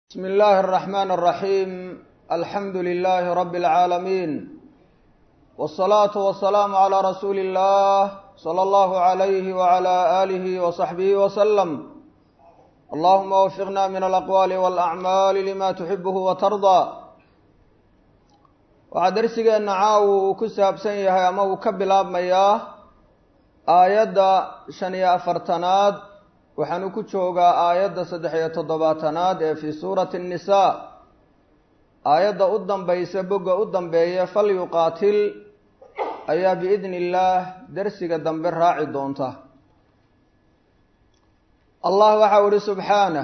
بسم الله الرحمن الرحيم الحمد لله رب العالمين والصلاة والسلام على رسول الله صلى الله عليه وعلى آله وصحبه وسلم اللهم وفقنا من الأقوال والأعمال لما تحبه وترضى waxaa darsigeena caawu uu ku saabsan yahay ama uu ka bilaabmayaa aayadda shan iyo afartanaad waxaanu ku joogaa aayadda saddex iyo toddobaatanaad ee fii suurati annisaa aayadda u dambaysa bogga u dambeeya fal yuqaatil ayaa biidni illaah darsiga dambe raaci doonta allah waxau ihi subxaanah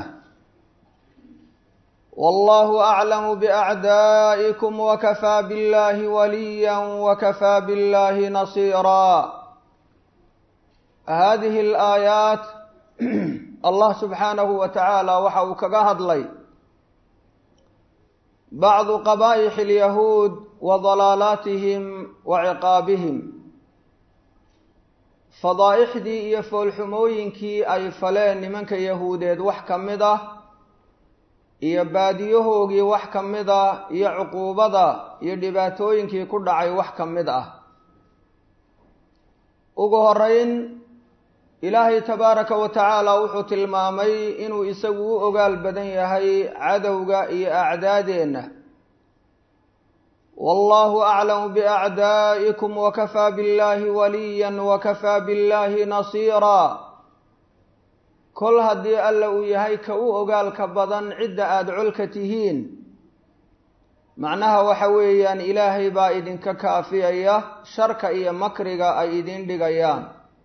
wallahu aclamu biacdaa'ikum wakafaa billahi waliya wakafaa billahi nasiira hadihi alaayaat allah subxaanahu wa tacaala waxa uu kaga hadlay bacdu qabaa'ix alyahuud wa dalaalaatihim wa ciqaabihim fadaa'ixdii iyo foolxumooyinkii ay faleen nimanka yahuudeed wax ka mid ah iyo baadiyahoogii wax ka mid ah iyo cuquubada iyo dhibaatooyinkii ku dhacay wax ka mid ah ugu horeyn ilaahay tabaaraka wa tacaala wuxuu tilmaamay inuu isagu u ogaal badan yahay cadowga iyo acdaadeenna wallahu aclamu biacdaa'ikum wakafaa billahi waliyan wakafaa billahi nasiira kol haddii alla uu yahay ka u ogaalka badan cidda aada colka tihiin macnaha waxa weeyaan ilaahay baa idinka kaafiyaya sharka iyo makriga ay idin dhigayaan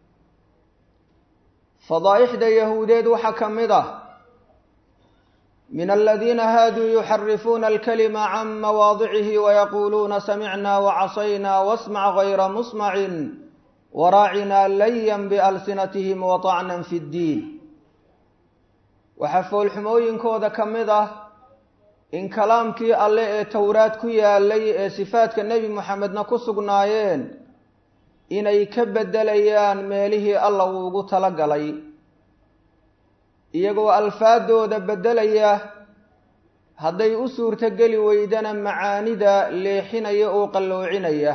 fadaa'ixda yahuudeed waxaa ka mid ah min aladiina haaduu yuxarifuuna alkalima can mawaadicihi wayaquuluuna samicna wacasayna wasmac gayra musmacin waraacinaa layan bialsinatihim waطacnan fi ddiin waxaa foolxumooyinkooda ka mid ah in kalaamkii alle ee towraad ku yaalay ee sifaadka nebi moxamedna ku sugnaayeen inay ka beddelayaan meelihii alla uu ugu tala galay iyagoo alfaadooda beddelaya hadday u suurtogeli weydana macaanida leexinaya oo qalloocinaya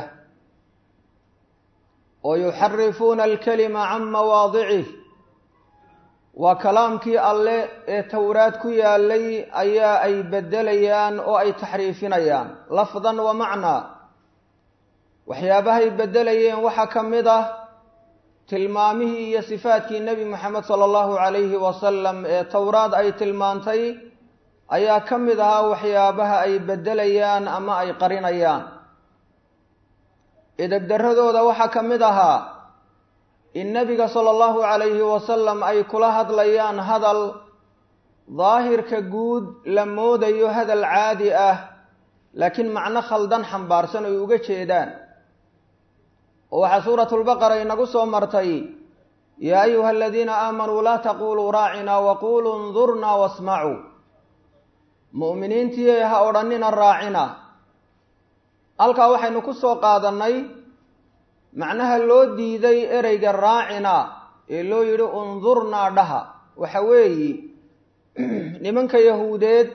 oo yuxarifuuna alkalima can mawaadicih waa kalaamkii alle ee towraad ku yaalay ayaa ay beddelayaan oo ay taxriifinayaan lafdan wa macnaa waxyaabahay beddelayeen waxaa ka mid ah tilmaamihii iyo sifaadkii nebi moxamed sala allahu calayhi wasalam ee towraad ay tilmaantay ayaa ka mid ahaa waxyaabaha ay beddelayaan ama ay qarinayaan edebdarradooda waxaa ka mid ahaa in nebiga sala allahu calayhi wasalam ay kula hadlayaan hadal daahirka guud la moodayo hadal caadi ah laakiin macno khaldan xambaarsan ay uga jeedaan oo waxaa suuratulbaqara inagu soo martay yaa ayuha aladiina aamanuu laa taquluu raacinaa waquluu ndurnaa wasmacuu mu'miniintii ha odhanina raacina halkaa waxaynu ku soo qaadannay macnaha loo diiday ereyga raacina ee loo yidhi undurnaa dhaha waxa weeyi nimanka yahuudeed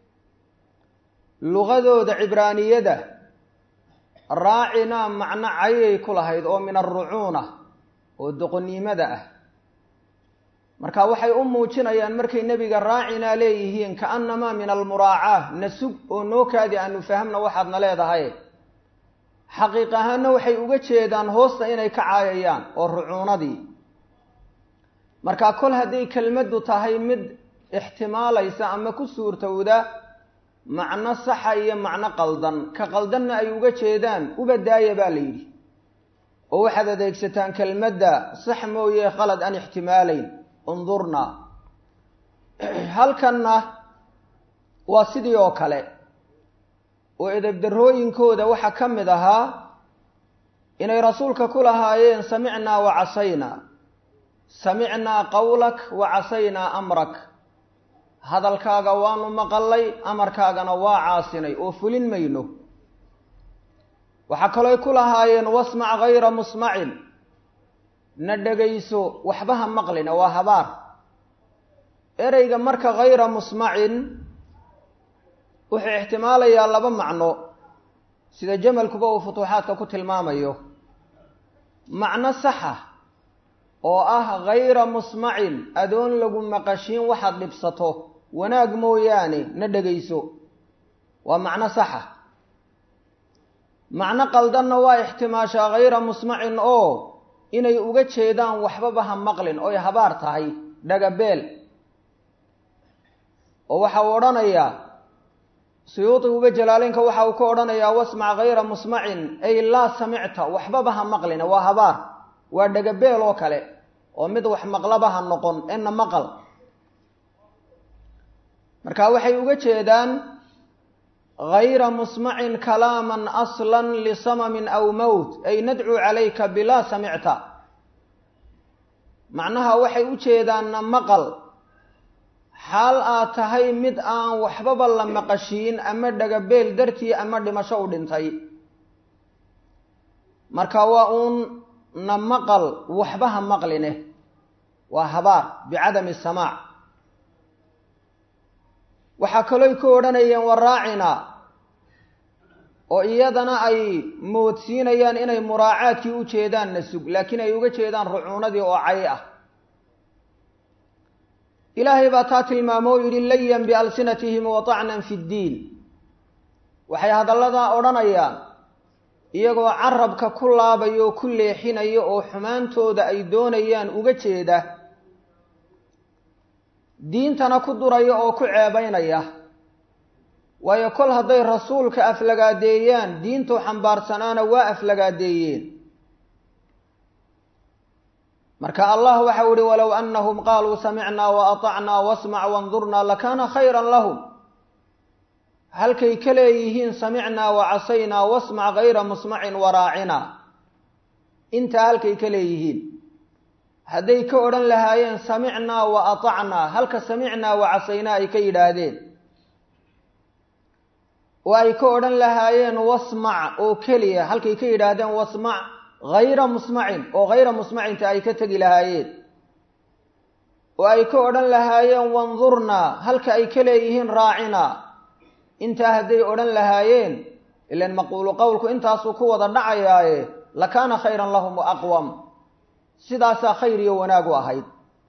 luqadooda cibraaniyada raacina macno cayay ku lahayd oo min alrucuuna oo doqonnimada ah marka waxay u muujinayaan markay nebiga raacinaa leeyihiin kaannamaa min almuraacaa nasug oo noo kaadi aanu fahamna waxaadna leedahay xaqiiq ahaanna waxay uga jeedaan hoosta inay ka caayayaan oo rucuunadii marka kol hadday kelmaddu tahay mid ixtimaalaysa ama ku suurtowda macno saxa iyo macno qaldan ka qaldanna ay uga jeedaan uba daaya baa la yidhi oo waxaad adeegsataan kelmadda sax mooye qalad aan ixtimaalayn undurnaa halkanna waa sidii oo kale oo edebdarrooyinkooda waxaa ka mid ahaa inay rasuulka ku lahaayeen samicnaa wa casaynaa samicnaa qawlak wa casaynaa amrak hadalkaaga waanu maqallay amarkaagana waa caasinay oo fulin mayno waxaa kalooy ku lahaayeen wasmac gayra musmacin na dhegayso waxba ha maqlina waa habaar ereyga marka hayra musmacin wuxuu ixtimaalayaa laba macno sida jamalkuba uu futuuxaadka ku tilmaamayo macno saxa oo ah hayra musmacin adoon lagu maqashiin waxaad dhibsato wanaag mooyaane na dhegayso waa macno saxa macno qaldanna waa ixtimaashaa hayra musmacin oo inay uga jeedaan waxbaba ha maqlin oy habaar tahay dhagabeel oo waxa uu odhanayaa suyuudiguba jalaalinka waxa uu ka odhanayaa wasmac hayra musmacin ay laa samicta waxbaba ha maqlina waa habaar waa dhagabeel oo kale oo mid wax maqlaba ha noqon ena maqal marka waxay uga jeedaan hayra musmacin kalaaman aslan lisamamin aw mowt ay nadcuu calayka bilaa samicta macnaha waxay u jeedaanna maqal xaal aad tahay mid aan waxbaba la maqashiin ama dhagabeel dartii ama dhimasho u dhintay marka waa uun na maqal waxba ha maqline waa habaar bicadami samaac waxaa kalooy ku odhanayeen waraacina oo iyadana ay moodsiinayaan inay muraacaadkii u jeedaan nasug laakiin ay uga jeedaan rucuunadii oo cay ah ilaahay baa taa tilmaamo o yidhi layan bialsinatihim wa tacnan fi ddiin waxay hadalladaa odhanayaan iyagoo carabka ku laabaya oo ku leexinaya oo xumaantooda ay doonayaan uga jeeda diintana ku duraya oo ku ceebaynaya waayo kol hadday rasuulka aflagaadeeyaan diintuu xambaarsanaana waa aflagaadeeyeen marka allah waxau ihi walow anahum qaaluu samicnaa wa aطacnaa wasmac wandurnaa lakaana khayra lahum halkay ka leeyihiin samicnaa wa casaynaa wasmac hayra musmacin waraacina intaa halkay ka leeyihiin hadday ka odhan lahaayeen samicnaa wa aطacnaa halka samicnaa wa casaynaa ay ka yidhaahdeen oo ay ka odhan lahaayeen wasmac oo keliya halkay ka yidhaahdeen wasmac hayra musmacin oo hayra musmacinta ay ka tegi lahaayeen oo ay ka odhan lahaayeen wandurnaa halka ay ka leeyihiin raacina intaa hadday odhan lahaayeen ilan maquulu qowlku intaasuu ku wada dhacayaaye lakaana khayran lahum wa aqwam sidaasaa khayr iyo wanaag u ahayd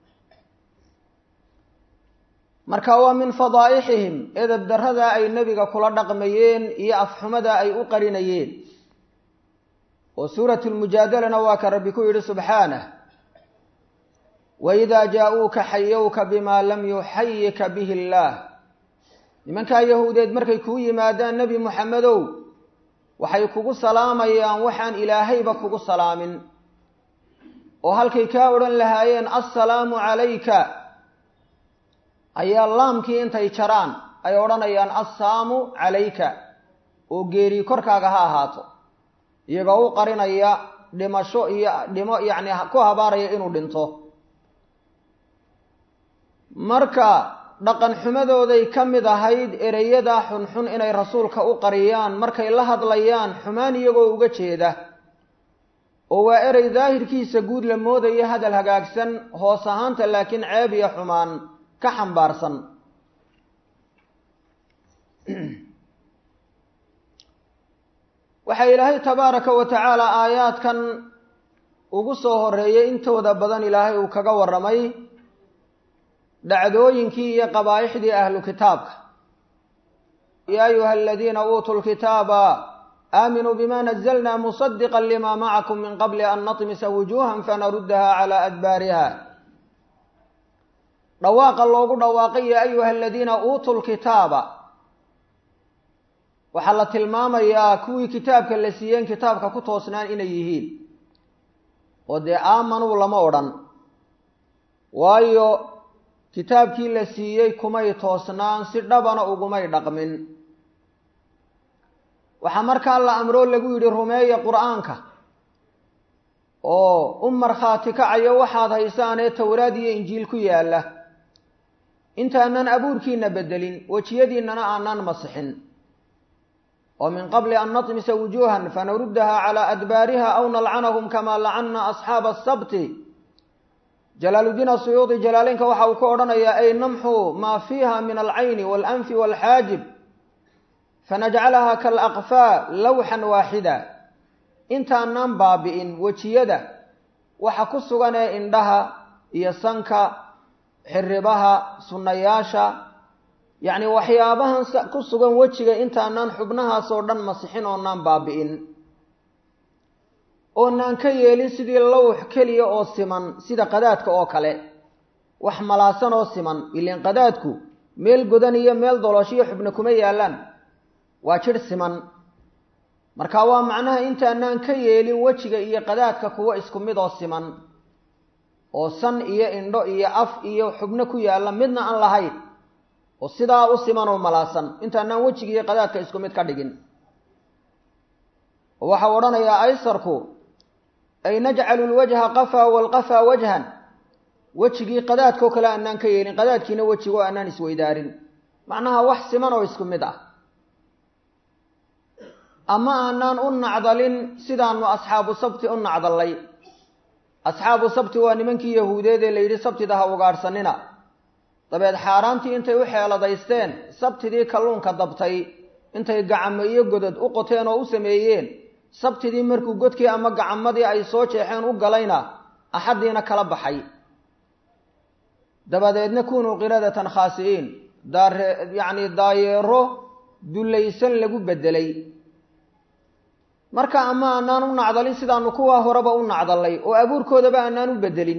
marka waa min fadaa'ixihim edeb darradaa ay nebiga kula dhaqmayeen iyo afxumadaa ay u qarinayeen oo suuratu lmujaadalana waa ka rabbi ku yidhi subxaanah waidaa jaa-uuka xayowka bimaa lam yuxayika bihi illaah nimankaa yahuudeed markay kuu yimaadaan nebi muxamedow waxay kugu salaamayaan waxaan ilaahayba kugu salaamin oo halkay kaa odhan lahaayeen assalaamu calayka ayaa laamkii intay jaraan ay odhanayaan assaamu calayka oo geeri korkaaga ha ahaato iyagoo u qarinaya dhimasho iyo dhimo yacni ku habaaraya inuu dhinto marka dhaqan xumadooday ka mid ahayd ereyada xunxun inay rasuulka u qariyaan markay la hadlayaan xumaan iyagoo uga jeeda oo waa erey daahirkiisa guud la moodaya hadal hagaagsan hoos ahaanta laakiin ceeb iyo xumaan ka xambaarsan waxaa ilaahay tabaaraka wa tacaala aayaadkan ugu soo horeeyay intooda badan ilaahay uu kaga warramay dhacdooyinkii iyo qabaa'ixdii ahlu kitaabka yaa ayuha aladiina uutuu lkitaaba aaminuu bima nazalna musadiqa lima macakum min qabli an natmisa wujuuhan fanaruddaha calaa adbaariha dhawaaqa loogu dhawaaqay yaa ayuha aladiina uutuu lkitaaba waxaa la tilmaamayaa kuwii kitaabka la siiyeen kitaabka ku toosnaan inay yihiin oo dee aamanuu lama odhan waayo kitaabkii la siiyey kumay toosnaan si dhabana ugumay dhaqmin waxaa markaa la amroo lagu yidhi rumeeya qur-aanka oo u markhaati kacayo waxaad haysaanee towraad iyo injiil ku yaalla intaanan abuurkiina bedelin wejiyadiinnana aanan masixin oo min qabli an natmisa wujuuhan fanaruddaha calaa adbaariha aw nalcanahum kamaa lacanna asxaaba asabti jalaaludiin asuyuudi jalaaleynka waxa uu ka odhanayaa ay namxu maa fiiha min alcayni waalanfi waalxaajib fanajcalahaa kalaqfaa lawxan waaxida intaanaan baabi'in wejiyada waxa ku sugan ee indhaha iyo sanka xiribaha sunnayaasha yacni waxyaabahan ku sugan wejiga intaanaan xubnahaasoo dhan masixin oonaan baabi'in oonaan ka yeelin sidii lawx keliya oo siman sida qadaadka oo kale wax malaasan oo siman ileen qadaadku meel godan iyo meel dolooshiyo xubna kuma yaallaan waa jidh siman marka waa macnaha intaanaan ka yeelin wejiga iyo qadaadka kuwo isku mid oo siman oo san iyo indho iyo af iyo xubno ku yaalla midna aan lahayn oo sidaa u siman oo malaasan intaanaan wejiga iyo qadaadka isku mid ka dhigin oo waxau odhanayaa aysarku ay najcalu lwajha qafaa walqafaa wajhan wejigii qadaadkao kale aanaan ka yeelin qadaadkiina wejigo aanaan isweydaarin macnaha wax siman oo isku mid ah ama aanaan u nacdalin sidaanu asxaabu sabti u nacdallay asxaabu sabti waa nimankii yahuudeed ee la yidhi sabtida ha ugaadhsanina dabeed xaaraantii intay u xeeladaysteen sabtidii kalluunka dabtay intay gacamo iyo godad u qoteen oo u sameeyeen sabtidii markuu godkii ama gacamadii ay soo jeexeen u galayna axaddiina kala baxay dabadeedna kunuu qiradatan khaasi'iin daare yacni daayeero dullaysan lagu beddelay marka ama aanaan u nacdalin sidaanu kuwaa horeba u nacdallay oo abuurkoodaba aanaan u beddelin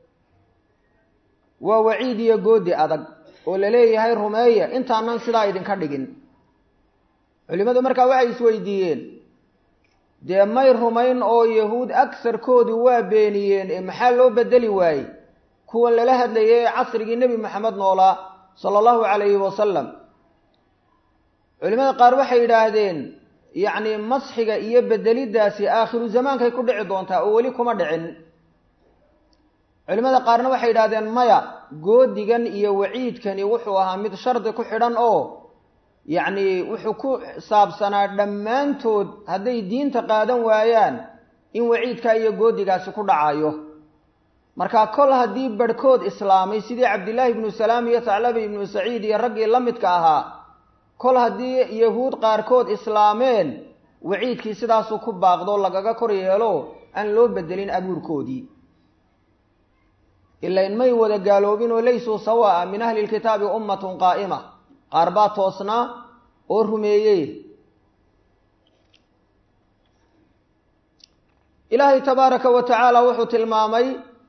waa waciid iyo goodi adag oo la leeyahay rumeeya intaanan sidaa idinka dhigin culimmadu markaa waxay isweydiiyeen dee may rumayn oo yahuud agsarkoodu waa beeniyeen ee maxaa loo beddeli waayey kuwan lala hadlayay ee casrigii nebi maxamed noolaa sala allahu calayhi wasalam culimmada qaar waxay yidhaahdeen yacni masxiga iyo bedeliddaasi aakhiru zamaankay ku dhici doontaa oo weli kuma dhicin culimmada qaarna waxay yidhahdeen maya goodigan iyo waciidkani wuxuu ahaa mid shardi ku xidhan oo yacni wuxuu ku saabsanaa dhammaantood hadday diinta qaadan waayaan in waciidkaa iyo goodigaasi ku dhacayo marka kol haddii barhkood islaamay sidii cabdillaahi ibnu salaam iyo taclabi ibnu saciid iyo raggii la midka ahaa kol haddii yahuud qaarkood islaameen waciidkii sidaasuu ku baaqdo lagaga kor yeelo aan loo bedelin abuurkoodii ilain may wada gaaloobin oo laysuu sawaa min ahli lkitaabi ummatun qaa'ima qaar baa toosnaa oo rumeeyey ilaahay tabaaraka wa tacaala wuxuu tilmaamay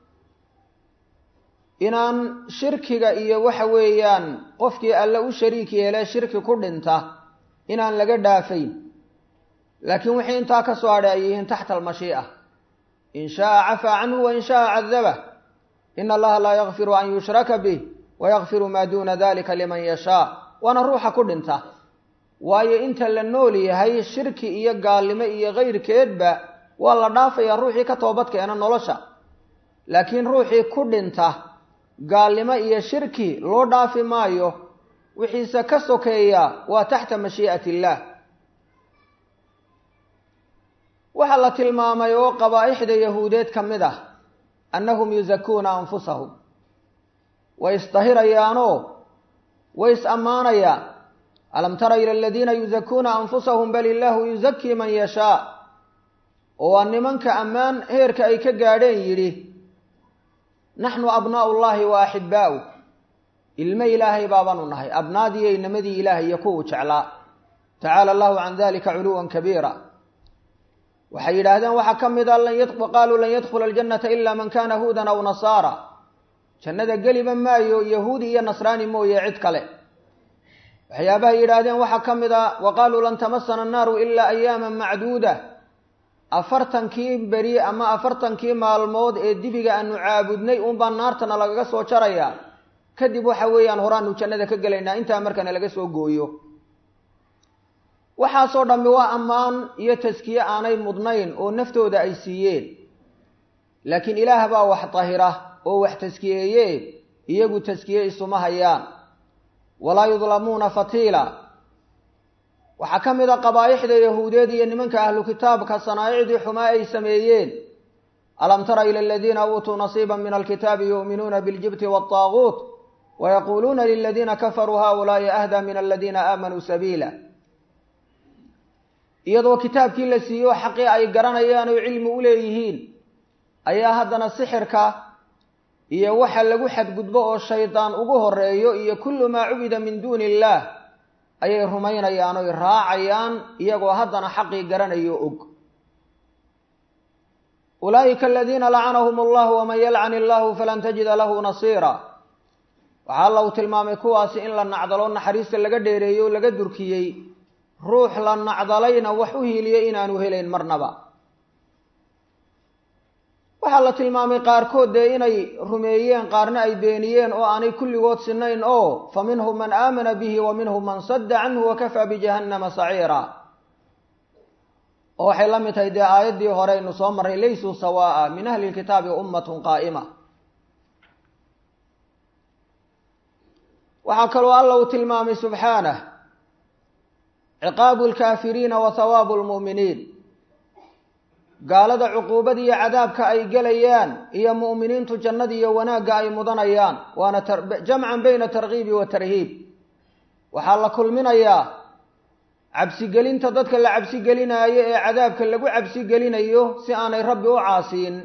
inaan shirkiga iyo waxa weeyaan qofkii alle u shariik yeele shirki ku dhinta inaan laga dhaafayn laakiin wixii intaa ka soo hadhay ay yihiin taxta almashii'a in shaaa cafaa canhu wa in shaaa cadabah ina allaha laa yakfiru an yushraka bih wa yakfiru maa duuna dalika liman yashaa waana ruuxa ku dhinta waayo inta la nool yahay shirki iyo gaalnimo iyo kayrkeedba waa la dhaafayaa ruuxii ka toobad keena nolosha laakiin ruuxii ku dhinta gaalnimo iyo shirki loo dhaafi maayo wixiise ka sokeeya waa taxta mashii'ati illaah waxaa la tilmaamay oo qabaa'ixda yahuudeed ka mid ah annahum yusakuuna anfusahum way isdahirayaanoo way is ammaanayaan alam tara ila aladiina yusakuuna anfusahum bal illaahu yusakii man yashaa oo waa nimanka ammaan heerka ay ka gaadheen yidhi naxnu abnaa'u llaahi wa axibbaa'u ilmo ilaahay baabaanu nahay abnaadiiyo inamadii ilaahay iyo kuwuu jeclaa tacaala allahu can dalika culuwan kabiira waxay yidhaahdeen waxaa ka mid a qaaluu lan yadkhula aljannata ila man kana huudan aw nasaara jannada geliba maayo yahuudi iyo nasraani mooye cid kale waxyaabahay yidhaahdeen waxaa ka mid a wa qaaluu lan tamasana annaaru ilaa ayaama macduuda afartankii beri ama afartankii maalmood ee dibiga aanu caabudnay unbaa naartana lagaga soo jarayaa kadib waxa weeyaan horaanu jannada ka gelaynaa intaa markana laga soo gooyo waxaasoo dhammi waa ammaan iyo taskiye aanay mudnayn oo naftooda ay siiyeen laakiin ilaah baa wax dahira oo wax taskiyeeye iyagu taskiye isuma hayaan walaa yudlamuuna fatiila waxaa ka mid a qabaa'ixda yahuudeed iyo nimanka ahlu kitaabka sanaa'icdii xumaa ay sameeyeen alam tara ila aladiina uutuu nasiiba min alkitaabi yu'minuuna biاljibti waالطaaguut wayaquuluuna liladiina kafaruu haؤulaaءi ahdaa min aladiina aamanuu sabiila iyadoo kitaabkii la siiyo xaqii ay garanayaan oo cilmi u leeyihiin ayaa haddana sixirka iyo waxa lagu xadgudbo oo shaydaan ugu horeeyo iyo kullu maa cubida min duuni illaah ayay rumaynayaan oy raacayaan iyagoo haddana xaqii garanayo og ulaa'ika aladiina lacanahum allahu waman yalcan illahu falan tajida lahu nasiira waxaa alla uu tilmaamay kuwaasi in la nacdalo naxariista laga dheereeyey oo laga durkiyey ruux la nacdalayna wax u hiiliyey inaanu helayn marnaba waxaa la tilmaamay qaarkood dee inay rumeeyeen qaarna ay beeniyeen oo aanay kulligood sinayn oo fa minhum man aamana bihi wa minhum man sadda canhu wakafaa bijahannama saciira oo waxay la mid tahay dee aayaddii hore aynu soo marray laysuu sawaa'a min ahli lkitaabi ummatun qaa'ima waxaa kaloo alla uu tilmaamay subxaanah ciqaabu lkaafiriina wa hawaabu lmu'miniin gaalada cuquubada iyo cadaabka ay gelayaan iyo mu'miniintu jannada iyo wanaagga ay mudanayaan waana jamcan bayna tarkiibi wa tarhiib waxaa la kulminayaa cabsigelinta dadka la cabsigelinaayo ee cadaabka lagu cabsigelinayo si aanay rabbi u caasiin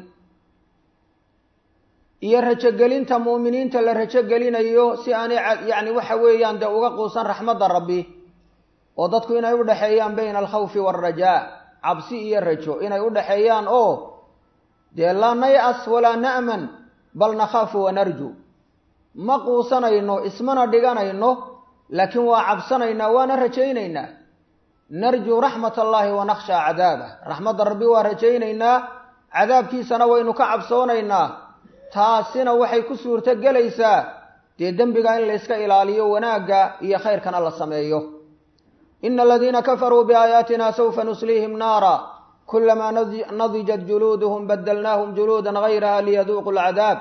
iyo rajogelinta mu'miniinta la rajogelinayo si aanay yacni waxa weeyaan dee uga quusan raxmadda rabbi oo dadku inay u dhexeeyaan bayna alkhawfi waalrajaa cabsi iyo rajo inay u dhexeeyaan oo dee laa nay-as walaa na'man bal nakhaafu wanarju ma quusanayno ismana dhiganayno laakiin waa cabsanaynaa waana rajaynaynaa narjuu raxmat allaahi wa nakhshaa cadaabah raxmadda rabbi waa rajaynaynaa cadaabkiisana waynu ka cabsoonaynaa taasina waxay ku suurto gelaysaa dee dembiga in layska ilaaliyo wanaagga iyo khayrkana la sameeyo ina aladiina kafaruu biaayaatina sawfa nusliihim naara kulamaa nadijat juluuduhum badalnaahum juluudan gayraha liyaduuqu lcadaab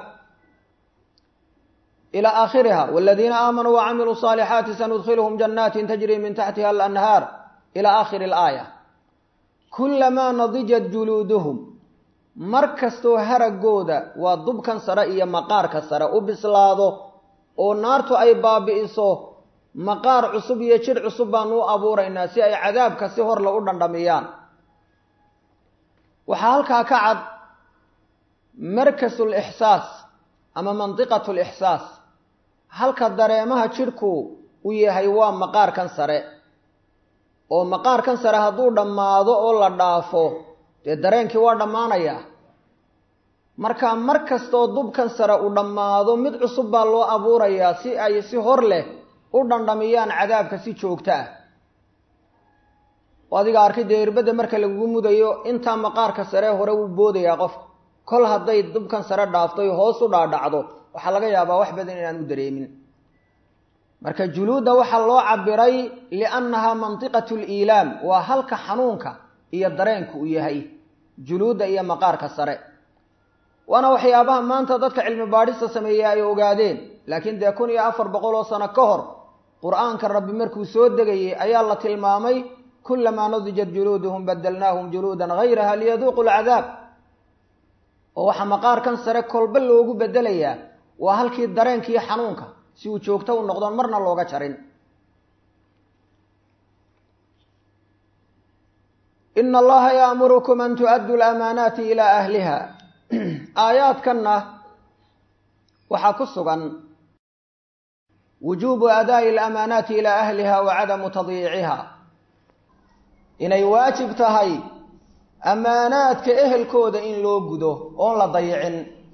ila aakhiriha waladiina aamanuu wacamiluu saalixaati sanudkhiluhum janaatin tajri min taxtiha alanhaar ila aakhiri alaaya kulamaa nadijat juluuduhum mar kastoo haraggooda waa dubkan sare iyo maqaarka sare u bislaado oo naartu ay baabi'iso maqaar cusub iyo jidh cusub baanu u abuuraynaa si ay cadaabka si horle u dhandhamiyaan waxaa halkaa ka cad markasu lixsaas ama mandiqatu lixsaas halka dareemaha jidhku u yahay waa maqaarkan sare oo maqaarkan sare hadduu dhammaado oo la dhaafo dee dareenkii waa dhammaanayaa marka mar kastoo dubkan sare uu dhammaado mid cusub baa loo abuurayaa si ay si hor leh u dhandhamiyaan cadaabka si joogto ah oo adiga arkay dee irbadda marka lagugu mudayo intaa maqaarka sare hore wuu boodayaa qofka kol hadday dubkan sare dhaaftoy hoos u dhaadhacdo waxaa laga yaabaa wax badan inaan u dareemin marka juluudda waxaa loo cabiray liannahaa mantiqatu liilaam waa halka xanuunka iyo dareenku uu yahay juluudda iyo maqaarka sare waana waxyaabaha maanta dadka cilmi baadhista sameeya ay ogaadeen laakiin dee kun iyo afar boqol oo sano ka hor qur-aanka rabbi markuu soo degayey ayaa la tilmaamay kulamaa nadijat juluuduhum badalnaahum juluudan gayraha liyaduuqu lcadaab oo waxaa maqaarkan sare kolba loogu bedelayaa waa halkii dareenkiiyo xanuunka si uu joogto u noqdoon marna looga jarin ina allaha yaamurukum an tu'addu lamaanaati ilaa ahliha aayaadkanna waxaa ku sugan wujuubu adaa'i alamaanaati ilaa ahliha wa cadamu tadyiiciha inay waajib tahay ammaanaadka ehelkooda in loo gudo oon la dayicin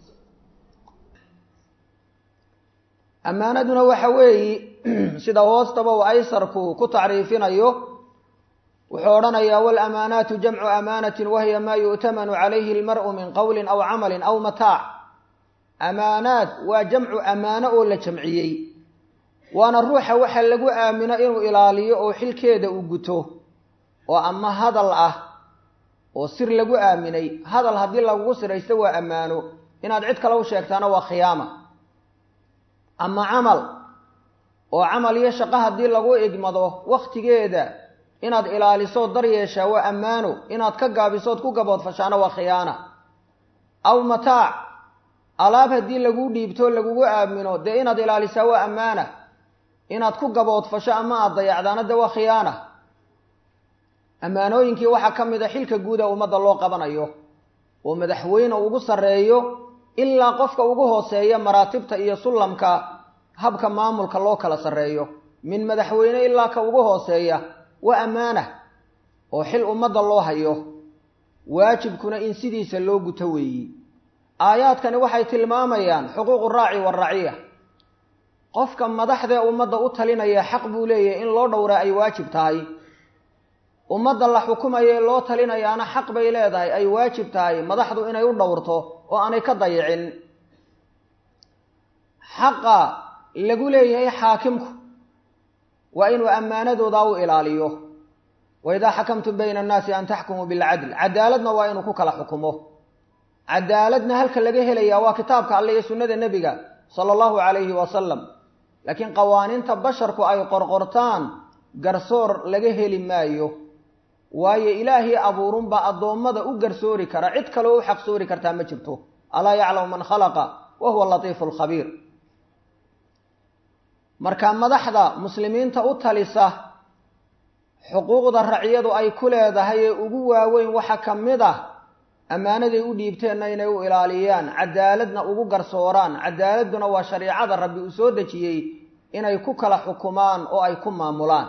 ammaanaduna waxa weeyi sida hoostaba uu aysarku ku tacriifinayo wuxuu odhanayaa waalamaanaatu jamcu amaanatin wahiya maa yu'tamanu calayhi almar'u min qowlin aw camalin aw mataac amaanaad waa jamcu ammaano oo la jamciyey waana ruuxa waxa lagu aamino inuu ilaaliyo oo xilkeeda uu guto oo ama hadal ah oo sir lagu aaminay hadal haddii lagugu siraysto waa ammaano inaad cid kale u sheegtaana waa khiyaama ama camal oo camal iyo shaqo haddii lagu igmado wakhtigeeda inaad ilaaliso daryeeshaa waa ammaano inaad ka gaabisood ku gaboodfashaana waa khiyaana aw mataac alaab haddii laguu dhiibto lagugu aamino dee inaad ilaalisaa waa ammaana inaad ku gaboodfasho ama aad dayacdaana de waa khiyaana ammaanooyinkii waxaa ka mid a xilka guud ee ummadda loo qabanayo oo madaxweyne ugu sarreeyo ilaa qofka ugu hooseeya maraatibta iyo sullamka habka maamulka loo kala sarreeyo min madaxweyne ilaa ka ugu hooseeya waa ammaana oo xil ummadda loo hayo waajibkuna in sidiisa loo guto weeyi aayaadkani waxay tilmaamayaan xuquuqu raaci waraciya qofka madaxdee ummadda u talinaya xaq buu leeyahay in loo dhowraa ay waajib tahay ummadda la xukumaya ee loo talinayaana xaq bay leedahay ay waajib tahay madaxdu inay u dhowrto oo aanay ka dayicin xaqa lagu leeyahay xaakimku waa inuu ammaanadoodaa u ilaaliyo wa idaa xakamtum bayna annaasi an taxkumuu bilcadl cadaaladna waa inuu ku kala xukumo cadaaladna halka laga helayaa waa kitaabka alle iyo sunnada nebiga sala allahu calayhi wasalam laakiin qawaaniinta basharku ay qorqortaan garsoor laga heli maayo waayo ilaahii abuurunbaa addoommada u garsoori kara cid kaleo u xaqsoori kartaa ma jirto alaa yaclamu man khalaqa wa huwa latiifu lkhabiir marka madaxda muslimiinta u talisa xuquuqda raciyadu ay ku leedahay ee ugu waaweyn waxaa ka mid ah ammaanaday u dhiibteenna inay u ilaaliyaan cadaaladna ugu garsooraan cadaaladduna waa shariicada rabbi uu soo dejiyey inay ku kala xukumaan oo ay ku maamulaan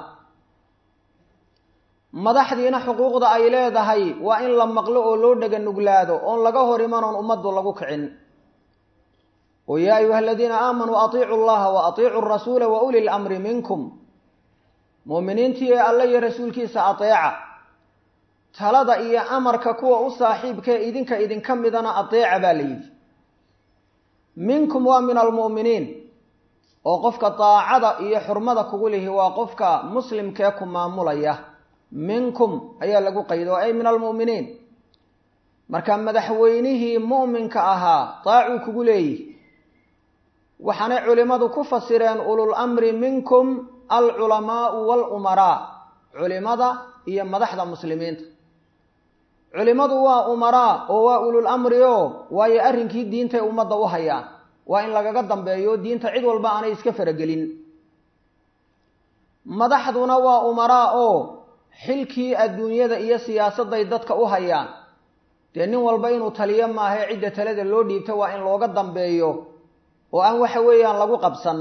madaxdiina xuquuqda ay leedahay waa in la maqlo oo loo dhega nuglaado oon laga hor imanoon ummaddu lagu kicin oo yaa ayuha aladiina aamanuu atiicu llaha wa atiicu rasuula wa uli lamri minkum muuminiintii ee alle iyo rasuulkiisa ateeca talada iyo amarka kuwa u saaxiibkae idinka idinka midana ateeca baa la yidhi minkum waa min almu'miniin oo qofka daacada iyo xurmada kugu lihi waa qofka muslimkee ku maamulaya minkum ayaa lagu qaydo ay min almu'miniin marka madaxweynihii mu'minka ahaa daacuu kugu leeyihi waxaanay culimmadu ku fasireen ulul amri minkum alculamaau walumaraa culimada iyo madaxda muslimiinta culimadu waa umaraa oo waa ulul amri o waayo arrinkii diintay ummadda u hayaan waa in lagaga dambeeyo diinta cid walba aanay iska faragelin madaxduna waa umaraa oo xilkii adduunyada iyo siyaasadday dadka u hayaan dee nin walba inuu taliyo maahae cidda talada loo dhiibta waa in looga dambeeyo oo aan waxa weeyaan lagu qabsan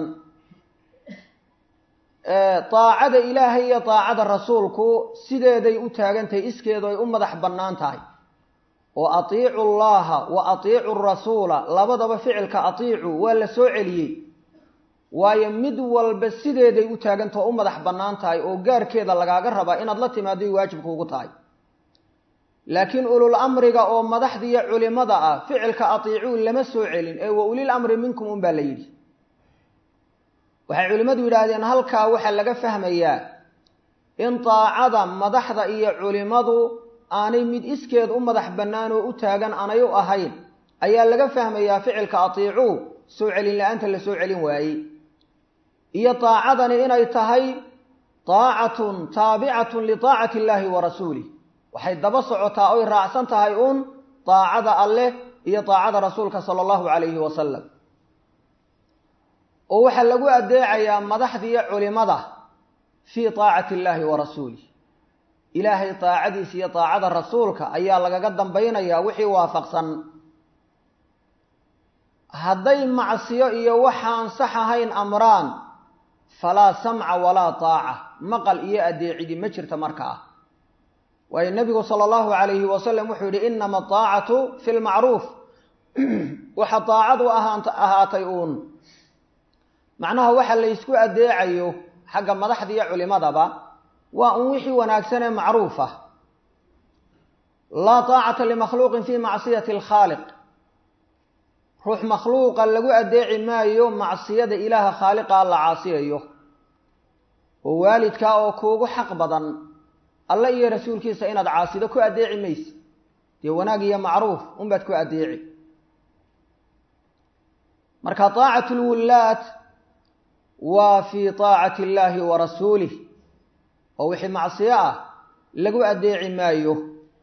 daacada ilaahay iyo daacada rasuulku sideeday u taagantahay iskeedu ay u madax bannaan tahay oo atiicu llaha wa atiicu rasuula labadaba ficilka atiicu waa la soo celiyey waayo mid walba sideeday u taagantah oo u madax bannaan tahay oo gaarkeeda lagaaga rabaa inaad la timaadoy waajibkuugu tahay laakiin ulul amriga oo madaxdiiyo culimada ah ficilka atiicuu lama soo celin ee wa ulil amri minkum un baa la yidhi waxay culimmadu yidhaahdeen halkaa waxaa laga fahmayaa in daacada madaxda iyo culimadu aanay mid iskeed u madax bannaan oo u taagan aanay u ahayn ayaa laga fahmayaa ficilka atiicuu soo celin la-aanta la soo celin waayey iyo daacadani inay tahay daacatun taabicatun lidaacati illaahi wa rasuulih waxay daba socotaa oy raacsan tahay uun daacada alleh iyo daacada rasuulka sala allahu calayhi wasalam oo waxaa lagu adeecayaa madaxdiiyo culimada fii taacati illaahi wa rasuulih ilaahay daacadiisa iyo daacada rasuulka ayaa lagaga dambaynayaa wixii waafaqsan hadday macsiyo iyo waxaan sax ahayn amraan falaa samca walaa taaca maqal iyo adeecidi ma jirta markaa waayo nebigu sala allahu calayhi wasalam wuxuu yihi inama ataacatu fi lmacruuf waxa daacadu ahaant ahaatay uun macnaha waxa la ysku adeecayo xagga madaxda iyo culimadaba waa un wixii wanaagsanee macruuf ah laa taacata limakhluuqin fi macsiyati alkhaaliq ruux makhluuqa lagu adeeci maayo macsiyada ilaaha khaaliqaa la caasiyayo oo waalidkaa oo kuugu xaq badan alle iyo rasuulkiisa inaad caasido ku adeeci mayse dee wanaag iyo macruuf unbaad ku adeeci marka taacatu lwullaat waa fii taacati illaahi wa rasuulih oo wixii macsiyo ah lagu adeeci maayo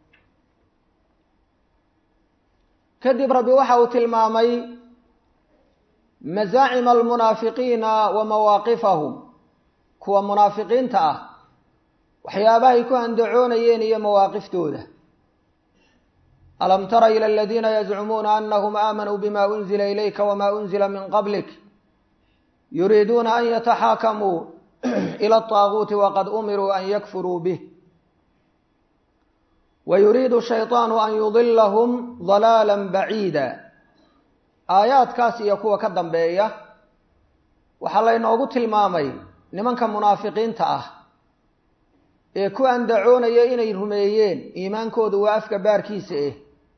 kadib rabbi waxa uu tilmaamay masaacima almunaafiqiina wa mawaaqifahum kuwa munaafiqiinta ah waxyaabahay ku andacoonayeen iyo mawaaqiftooda alam tara ila aladiina yazcumuuna anahum aamanuu bima unzila ilayka wama unzila min qablik yuriiduuna an yataxaakamuu ila alطaaguuti waqad umiruu an yakfuruu bih wayuriidu shayطaanu an yudilahum dalaala baciida aayaadkaas iyo kuwa ka dambeeya waxaa laynoogu tilmaamay nimanka munaafiqiinta ah ee ku andacoonaya inay rumeeyeen iimaankoodu waa afka baarkiisa eh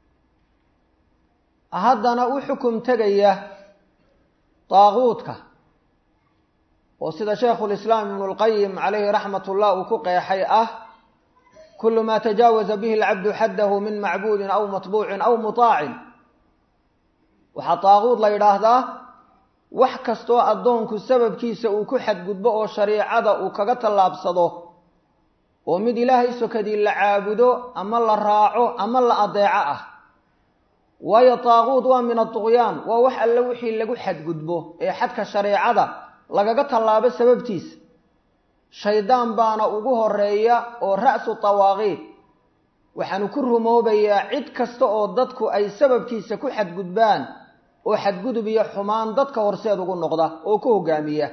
haddana u xukum tegaya daaquudka oo sida sheekhulislaam ibnu lqayim calayhi raxmat ullah uu ku qeexay ah kulu maa tajaawaza bihi alcabdu xaddahu min macbuudin aw matbuucin aw mutaacin waxaa daaquud la yidhaahdaa wax kastoo addoonku sababkiisa uu ku xadgudbo oo shariicada uu kaga tallaabsado oo mid ilaahay sokadii la caabudo ama la raaco ama la adeeco ah waayo daaquud waa min aduqyaan waa wax alle wixii lagu xadgudbo ee xadka shareecada lagaga tallaabo sababtiisa shaydaan baana ugu horeeya oo ra'su dawaaqiid waxaanu ku rumoobayaa cid kasta oo dadku ay sababkiisa ku xadgudbaan oo xadgudub iyo xumaan dadka horseed ugu noqda oo ku hogaamiya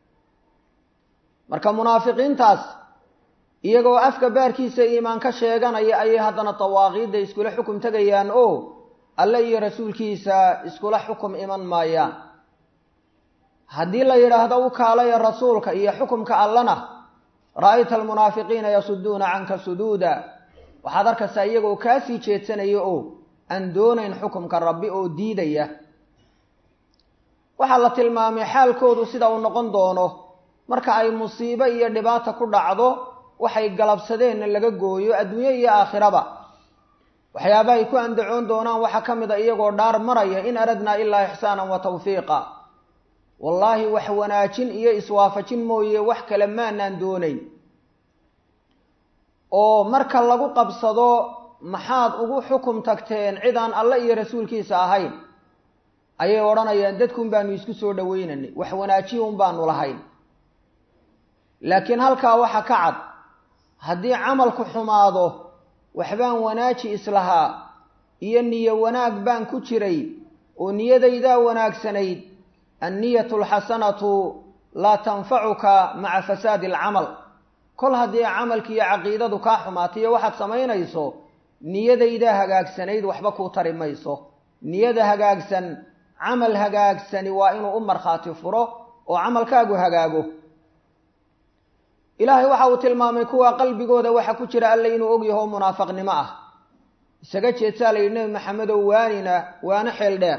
marka munaafiqiintaas iyagoo afka baarkiisa iimaan ka sheeganaya ayay haddana dawaaqiidda iskula xukum tegayaan oo alle iyo rasuulkiisa iskula xukum iman maayaan haddii la yidhaahdo u kaalaya rasuulka iyo xukumka allana ra'ayta almunaafiqiina yasuduuna canka suduuda waxaad arkaysaa iyagoo kaasii jeedsanaya oo aan doonayn xukumka rabbi oo diidaya waxaa la tilmaamay xaalkoodu sida uu noqon doono marka ay musiibo iyo dhibaata ku dhacdo waxay galabsadeenna laga gooyo adduunye iyo aakhiraba waxyaaba ay ku andacoon doonaan waxaa ka mid a iyagoo dhaar maraya in aradnaa ilaa ixsaanan wa tawfiiqa wallaahi wax wanaajin iyo iswaafajin mooye wax kale maanaan doonayn oo marka lagu qabsado maxaad ugu xukum tagteen cidaan alle iyo rasuulkiisa ahayn ayay odhanayaan dadkuun baanu isku soo dhaweynanay wax wanaajiya un baanu lahayn laakiin halkaa waxa ka cad haddii camalku xumaado waxbaan wanaaji islahaa iyo niyo wanaag baan ku jiray oo niyadaydaa wanaagsanayd anniyatu alxasanatu laa tanfacuka maca fasaadi alcamal kol haddii camalki iyo caqiidadu kaa xumaatayo waxaad samaynayso niyadaydaa hagaagsanayd waxba kuu tari mayso niyada hagaagsan camal hagaagsani waa inuu u markhaati furo oo camalkaagu hagaago ilaahay waxa uu tilmaamay kuwa qalbigooda waxa ku jira alle inuu ogyaho munaafaqnimo ah isaga jeedsaa la yidhi nebi maxamedow waanina waana xeel dheer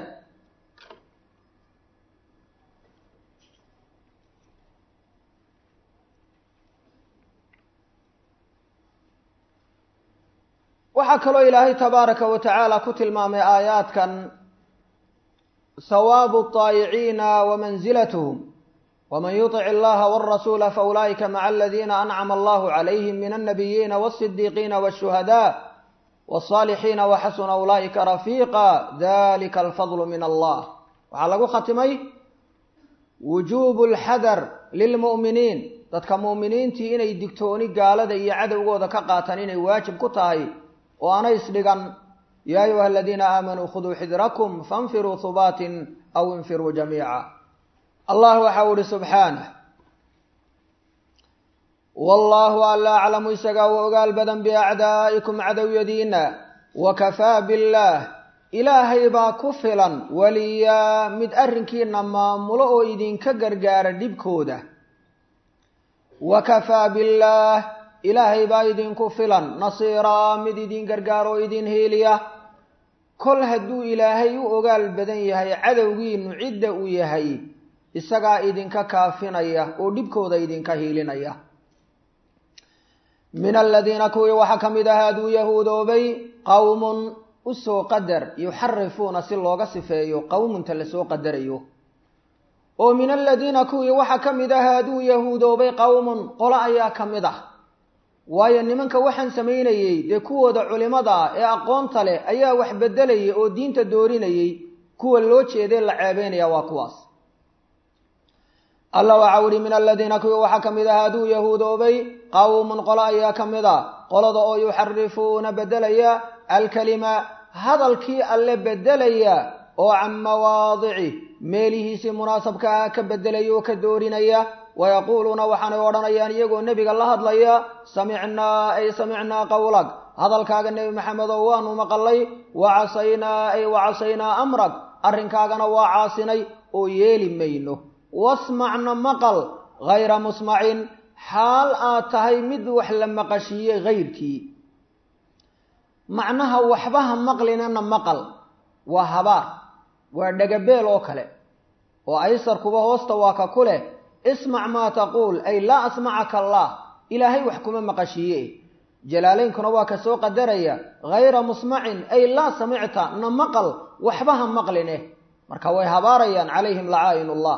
waxaa kaloo ilaahay tabaaraka wa tacaala ku tilmaamay aayaadkan hawaabu الطaayiciina wamanzilatuhum wman yuطic اllaha wاrasuula faulaa'ika maca aladiina ancama allahu calayhim min alnabiyiina wالصidiiqiina wالshuhadaء wالصaalixiina waxasuna ulaa'ika rafiiqa dalika alfadlu min allah waxaa lagu khatimay wujuubu اlxadar lilmu'miniin dadka mu'miniintii inay digtooni gaalada iyo cadowgooda ka qaataan inay waajib ku tahay oo ana isdhigan ya ayuha aladiina aamanuu khuduu xidrakum faاnfiruu hubaatin aw infiruu jamiica allah waxa u ihi subxaanah wallaahu alla aclamu isagaa u ogaal badan biacdaa'ikum cadowyadiina wakafaa billaah ilaahay baa ku filan waliyaa mid arrinkiina maamulo oo idinka gargaara dhibkooda wakafaa billaah ilaahay baa idinku filan nasiiraa mid idin gargaaro oo idin heeliya kol hadduu ilaahay u ogaal badan yahay cadowgiinu cidda uu yahay isagaa idinka kaafinaya oo dhibkooda idinka hiilinaya min aladiina kuwii waxaa ka mid ah aduu yahuudoobay qowmun usoo qadar yuxarifuuna si looga sifeeyo qowmunta lasoo qadarayo oo min aladiina kuwii waxaa ka mid ah aduu yahuudoobay qowmun qolo ayaa ka mid ah waayo nimanka waxaan samaynayey dee kuwooda culimada ah ee aqoonta leh ayaa wax bedelayay oo diinta doorinayey kuwa loo jeeday la ceebeynaya waa kuwaas alla waxaa uhi min aladiina kuwii waxaa ka mid ah hadduu yahuudoobay qawmun qolo ayaa ka mid a qolada oo yuxarifuuna bedelaya alkalima hadalkii alle bedelaya oo can mawaadici meelihiisii munaasabka ah ka bedelaya oo ka doorinaya wayaquuluuna waxaanay odhanayaan iyagoo nebiga la hadlaya samicnaa ay samicnaa qowlag hadalkaaga nebi maxamedow waanu maqalay wa casaynaa ay wa casaynaa amrag arrinkaagana waa caasinay oo yeeli mayno wasmacna maqal hayra musmacin xaal aad tahay mid wax la maqashiiyey hayrkii macnaha waxbaha maqlinana maqal waa habaar waa dhegabeel oo kale oo aysarkuba hoosta waa ka ku leh ismac maa taquul ay laa asmacaka allah ilaahay wax kuma maqashiiye jalaalaynkuna waa ka soo qadaraya hayra musmacin ay laa samicta na maqal waxbaha maqline marka way habaarayaan calayhim lacaa'in ullah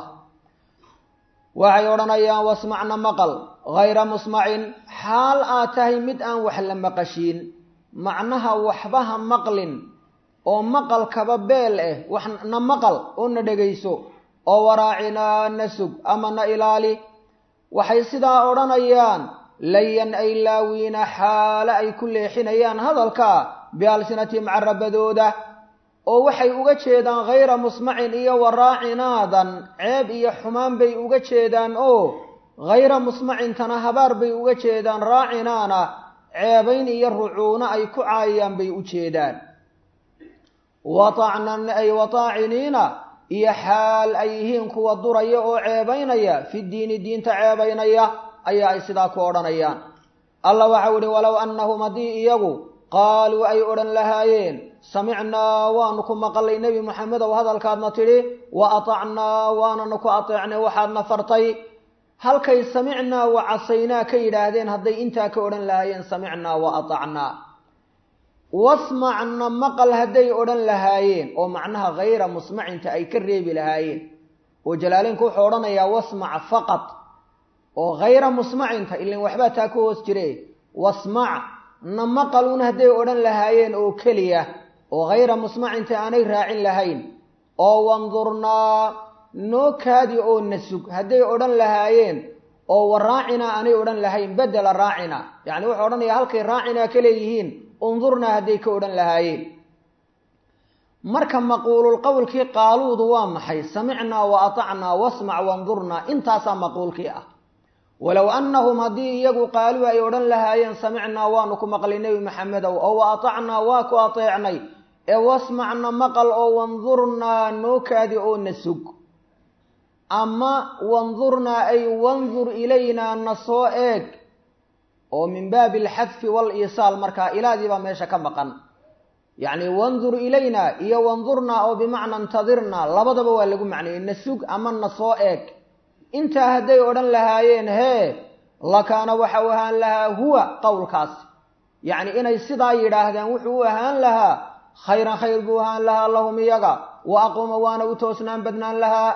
waxay odhanayaan wasmacna maqal hayra musmacin xaal aad tahay mid aan wax la maqashiin macnaha waxbaha maqlin oo maqalkaba beel eh wax na maqal oo na dhegayso oo waraacinaa na sug ama na ilaali waxay sidaa odhanayaan layan ay laawiina xaale ay ku leexinayaan hadalka bialsinatihim carabadooda oo waxay uga jeedaan hayra musmacin iyo waraacinaadan ceeb iyo xumaan bay uga jeedaan oo hayra musmacintana habaar bay uga jeedaan raacinaana ceebayn iyo rucuuno ay ku caayayaan bay u jeedaan watacnan ay wataaciniina iyo xaal ay yihiin kuwa duraya oo ceebaynaya fi diini diinta ceebaynaya ayaa ay sidaa ku odhanayaan allah waxau ihi walow annahum haddii iyagu qaaluu ay odhan lahaayeen samicnaa waanu ku maqalay nebi moxamedow hadalkaadna tidhi wa atacnaa waananu ku ateecnay waxaadna fartay halkay samicnaa wa casaynaa ka yidhaahdeen hadday intaa ka odhan lahaayeen samicnaa wa atacnaa wasmacna maqal hadday odhan lahaayeen oo macnaha hayra musmacinta ay ka reebi lahaayeen oo jalaaleynku wuxuu odhanayaa wasmac faqad oo hayra musmacinta ilan waxbaa taa ku hoos jire wasmac na maqaluun hadday odhan lahaayeen oo keliya oo hayra musmacinta aanay raacin lahayn oo wandurnaa noo kaadi oo na sug hadday odhan lahaayeen oo wa raacinaa aanay odhan lahayn bedela raacina yacni wuxuu odhanayaa halkay raacinaa ka leeyihiin undurnaa hadday ka odhan lahaayeen marka maquulul qowlkii qaaluudu waa maxay samicnaa wa atacnaa wasmac wandurnaa intaasaa maquulkii ah walow annahum haddii iyagu qaaluu ay odhan lahaayeen samicnaa waanu ku maqlay nebi maxamedow oo wa atacnaa waa ku ateecnay ee wasmacna maqal oo wandurnaa noo kaadi oo na sug ama wandurnaa ay wandur ilaynaa na soo eeg oo min baabi alxadfi waliisaal markaa ilaadii baa meesha ka maqan yacni wandur ilaynaa iyo wandurnaa oo bimacna intadirnaa labadaba waa lagu macneeyey na sug ama na soo eeg intaa hadday odhan lahaayeen hee lakaana waxa u ahaan lahaa huwa qowlkaasi yacni inay sidaa yidhaahdeen wuxuu u ahaan lahaa khayran khayr buu ahaan lahaa lahum iyaga wa aquuma waana u toosnaan badnaan lahaa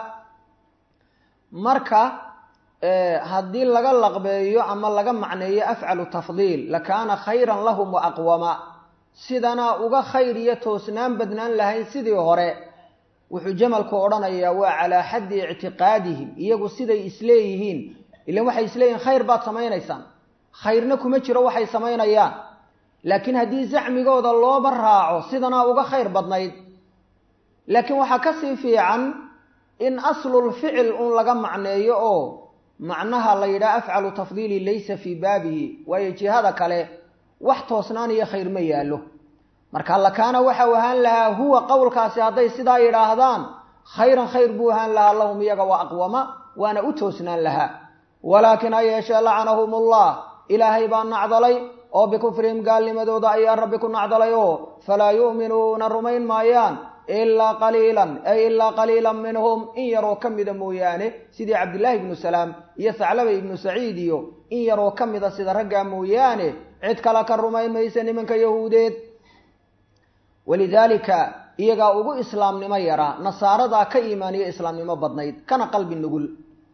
marka haddii laga laqbeeyo ama laga macneeyo afcalu tafdiil lakaana khayran lahum wa aqwama sidanaa uga khayr iyo toosnaan badnaan lahayn sidii hore wuxuu jamalku odhanayaa waa calaa xaddi ictiqaadihim iyagu siday isleeyihiin ilan waxay isleeyihin khayr baad samaynaysaan khayrna kuma jiro waxay samaynayaan laakiin haddii zacmigooda looba raaco sidanaa uga khayr badnayd laakiin waxaa kasii fiican in aslul ficil un laga macneeyo oo macnaha la yidhaha afcalu tafdiili laysa fii baabihi waayo jihada kale wax toosnaan iyo khayr ma yaallo marka lakaana waxau ahaan lahaa huwa qowlkaasi hadday sidaa yidhaahdaan khayran khayr buu ahaan lahaa lahum iyaga wa aqwama waana u toosnaan lahaa walaakin ha yeeshee lacanahum ullah ilaahay baa nacdalay oo bikufrihim gaalnimadooda ayaa rabbi ku nacdalay oo falaa yu'minuuna rumayn maayaan ilaa qaliilan ay ilaa qaliilan minhum in yaroo ka mida mooyaane sidii cabdillaahi ibnu salaam iyo saclaba ibnu saciid iyo in yaroo ka mida sida raggaa mooyaane cid kale ka rumayn maysa nimanka yahuudeed walidaalika iyagaa ugu islaamnimo yaraa nasaaradaa ka iimaaniyo islaamnimo badnayd kana qalbi nugul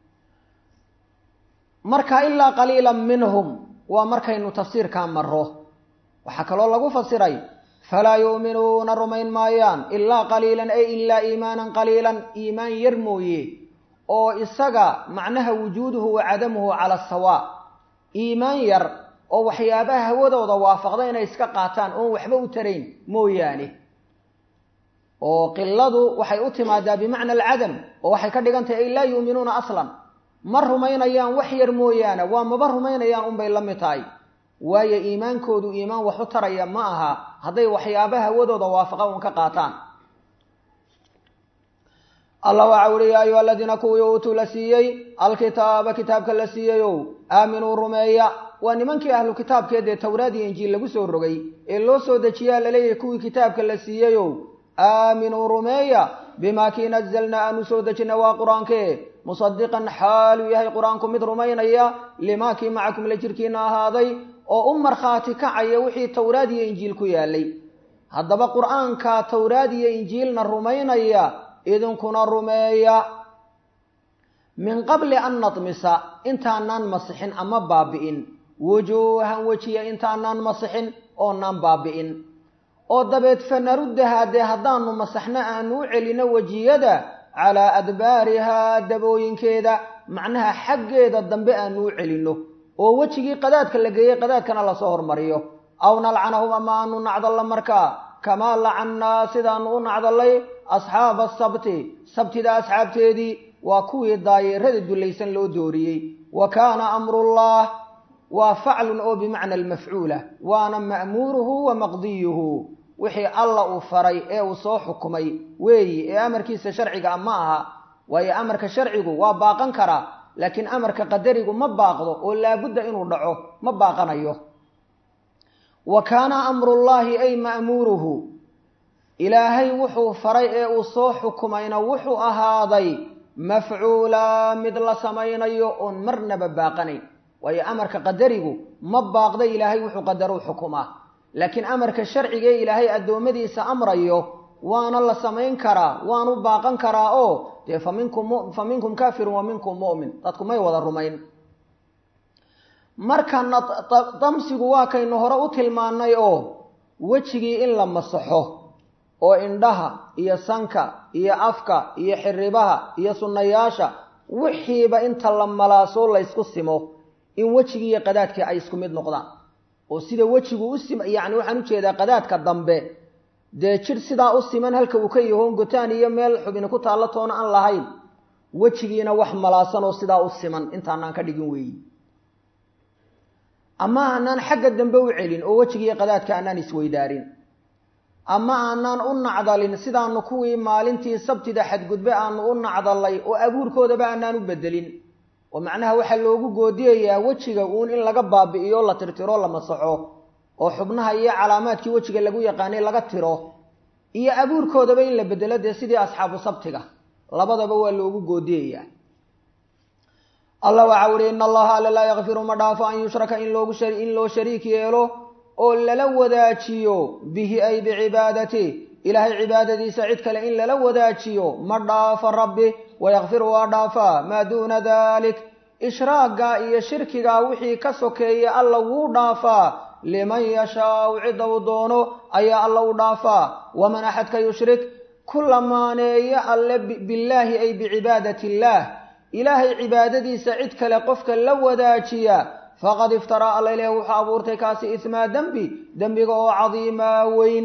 marka ilaa qaliilan minhum waa markaynu tafsiirkaa maro waxaa kaloo lagu fasiray falaa yu'minuuna rumayn maayaan ilaa qaliilan ay ilaa iimaanan qaliilan iimaan yar mooye oo isaga macnaha wujuuduhu wa cadamuhu cala sawaa iimaan yar oo waxyaabaha hawadooda waafaqda inay iska qaataan oon waxba u tarayn mooyaane oo qiladu waxay u timaadaa bimacna alcadam oo waxay ka dhigan tahay ay laa yuuminuuna aslan ma rumaynayaan wax yar mooyaane waa maba rumaynayaan unbay la mid tahay waayo iimaankoodu iimaan wax u taraya ma aha hadday waxyaabaha hawadooda waafaqa un ka qaataan allah waxa uhi yaa ayuha aladiina kuwii uutuu la siiyey alkitaaba kitaabka la siiyeyow aaminuu rumeeya waa nimankii ahlu kitaabkee dee towraad iyo injiil lagu soo rogay ee loo soo dejiyaa laleeyahay kuwii kitaabka la siiyeyow aaminuu rumeeya bimaa kii nazalna aanu soo dejina waa qur-aankee musadiqan xaaluu yahay qur-aanku mid rumaynaya limaa kii macakum la jirkiina ahaaday oo u markhaati kacaya wixii towraad iyo injiil ku yaalay haddaba qur-aanka towraad iyo injiilna rumaynaya idinkuna rumeeya min qabli an nadmisa intaanaan masixin ama baabi'in wujuuhan wejiya intaanaan masixin oonaan baabi'in oo dabeed fanaruddahaa dee haddaanu masaxno aanu u celino wejiyada calaa adbaarihaa dabooyinkeeda macnaha xaggeeda dambe aanu u celinno oo wejigii qadaadka la geeyey qadaadkana lasoo hormariyo aw nalcanahum ama aanu nacdalla markaa kamaa lacannaa sidaanu u nacdallay asxaaba asabti sabtida asxaabteedii waa kuwii daayeerada dullaysan loo dooriyey wa kaana amrullah waa faclun oo bimacna almafcuula waana ma'muuruhu wa maqdiyuhu wixii alla uu faray ee uu soo xukumay weeyi ee amarkiisa sharciga a ma aha waayo amarka sharcigu waa baaqan karaa laakiin amarka qadarigu ma baaqdo oo laabudda inuu dhaco ma baaqanayo wa kaana amrullaahi ay ma'muuruhu ilaahay wuxuu faray ee uu soo xukumayna wuxuu ahaaday mafcuulaa mid la samaynayo oon marnaba baaqanayn waayo amarka qadarigu ma baaqda ilaahay wuxuu qadaruu xukumaa laakiin amarka sharciga ee ilaahay addoommadiisa amrayo waana la samayn karaa waanu baaqan karaa oo dee fa minkum fa minkum kaafirun wa minkum mu'min dadku may wada rumayn markana damsigu waa kaynu hore u tilmaannay oo wejigii in la masaxo oo indhaha iyo sanka iyo afka iyo xiribaha iyo sunnayaasha wixiiba inta la malaasoo laysku simo in wejigii iyo qadaadkii ay isku mid noqdaan oo sida wejigu u sim yacni waxaan ujeedaa qadaadka dambe dee jidh sidaa u siman halka uu ka yahoon gotaan iyo meel xubini ku taallo toona aan lahayn wejigiina wax malaasan oo sidaa u siman intaanaan ka dhigin weeyi ama aanaan xagga dambe u celin oo wejigiiyo qadaadka aanaan isweydaarin ama aanaan u nacdalin sidaanu kuwii maalintii sabtida xadgudbe aanu u nacdalay oo abuurkoodaba aanaan u bedelin oo macnaha waxaa loogu goodiyayaa wejiga uun in laga baabi'iyo la tirtiro la masaxo oo xubnaha iyo calaamaadkii wejiga lagu yaqaanay laga tiro iyo abuurkoodaba in la bedelo dee sidii asxaabu sabtiga labadaba waa loogu goodiyayaa allah waxaa uhi in allaha alla laa yakfiru ma dhaafo an yushraka in loogu in loo shariik yeelo oo lala wadaajiyo bihi ay bicibaadati ilaahay cibaadadiisa cid kale in lala wadaajiyo ma dhaafo rabbi wayakfiru waa dhaafaa maa duuna dalik ishraaga iyo shirkiga wixii ka sokeeya alla wuu dhaafaa liman yashaau cidda uu doono ayaa alla u dhaafaa waman axadka yushrik ku lamaaneeyo alle billaahi ay bicibaadati illaah ilaahay cibaadadiisa cid kale qofka la wadaajiya faqad iftaraa alla ileh wuxuu abuurtay kaasi ismaa dembi dembiga oo cadiimaa weyn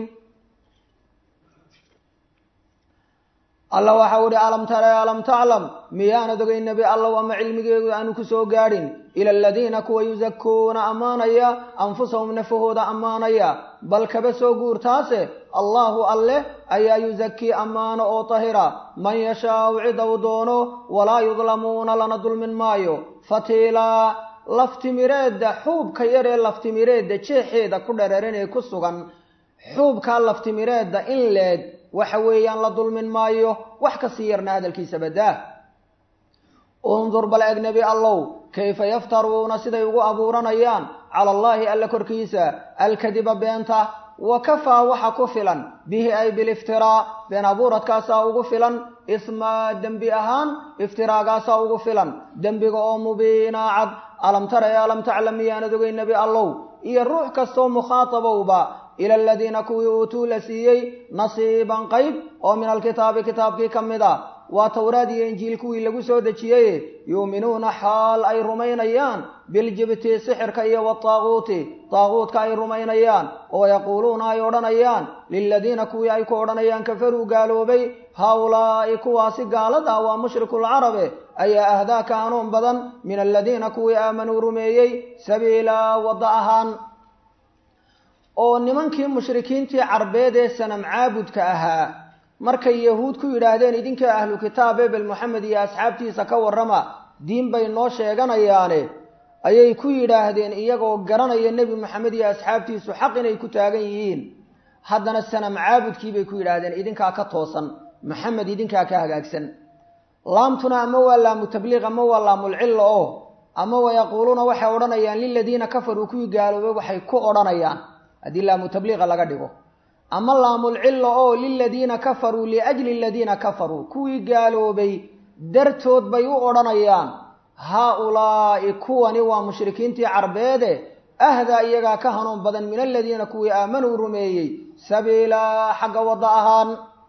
alla waxau ihi alam tara alam taclam miyaanad ogay nebi allow ama cilmigeedu aanu ku soo gaadhin ila aladiina kuwa yusakuuna ammaanaya anfusahum nafahooda ammaanaya bal kaba soo guurtaase allahu alleh ayaa yusakii ammaano oo tahira man yashaau cida uu doono walaa yudlamuuna lana dulmin maayo fatiilaa laftimireedda xuubka yaree laftimireedda jeexeeda ku dhararan ee ku sugan xuubkaa laftimireedda in leeg waxa weeyaan la dulmin maayo wax kasii yarna hadalkiisa badaa undur bal eg nebi allow kayfa yaftaruuna siday ugu abuuranayaan cala allaahi alla korkiisa alkadiba beenta wa kafaa waxa ku filan bihi ay biliftiraa been abuuradkaasaa ugu filan ismaa dembi ahaan iftiraagaasaa ugu filan dembiga oo mubiinaa cad alam tara ee alam taclam miyaanad ogay nebi allow iyo ruux kastoo mukhaatabowba ila aladiina kuwii uutuu la siiyey nasiiban qayb oo min alkitaabi kitaabkii ka mid a waa towraad iyo injiil kuwii lagu soo dejiyey yuuminuuna xaal ay rumaynayaan biljibti sixirka iyo wataaguuti taaguutka ay rumaynayaan oo yaquuluuna ay odhanayaan liladiina kuwii ay ku odhanayaan kafaruu gaaloobay haaulaa'i kuwaasi gaalada waa mushrikulcarabe ayaa ahdaa ka hanuun badan min aladiina kuwii aamanuu rumeeyey sabiila wadda ahaan oo nimankii mushrikiintii carbeed ee sanam caabudka ahaa markay yahuud ku yidhaahdeen idinka ahlu kitaab ebel moxamed iyo asxaabtiisa ka warrama diin bay noo sheeganayaane ayay ku yidhaahdeen iyagoo garanaya nebi moxamed iyo asxaabtiisu xaq inay ku taagan yihiin haddana sanam caabudkii bay ku yidhaahdeen idinkaa ka toosan maxamed idinkaa ka hagaagsan laamtuna ama waa laamu tabliiq ama waa laamulcilla oo ama wayaquuluuna waxay odhanayaan liladiina kafaruu kuwii gaaloobay waxay ku odhanayaan haddii laamu tabliiqa laga dhigo ama laamulcilla oo liladiina kafaruu liajli aladiina kafaruu kuwii gaaloobay dartood bay u odhanayaan haa-ulaa'i kuwani waa mushrikiintii carbeede ahdaa iyagaa ka hanuun badan min aladiina kuwii aamanuu rumeeyey sabiilaa xagga wadda ahaan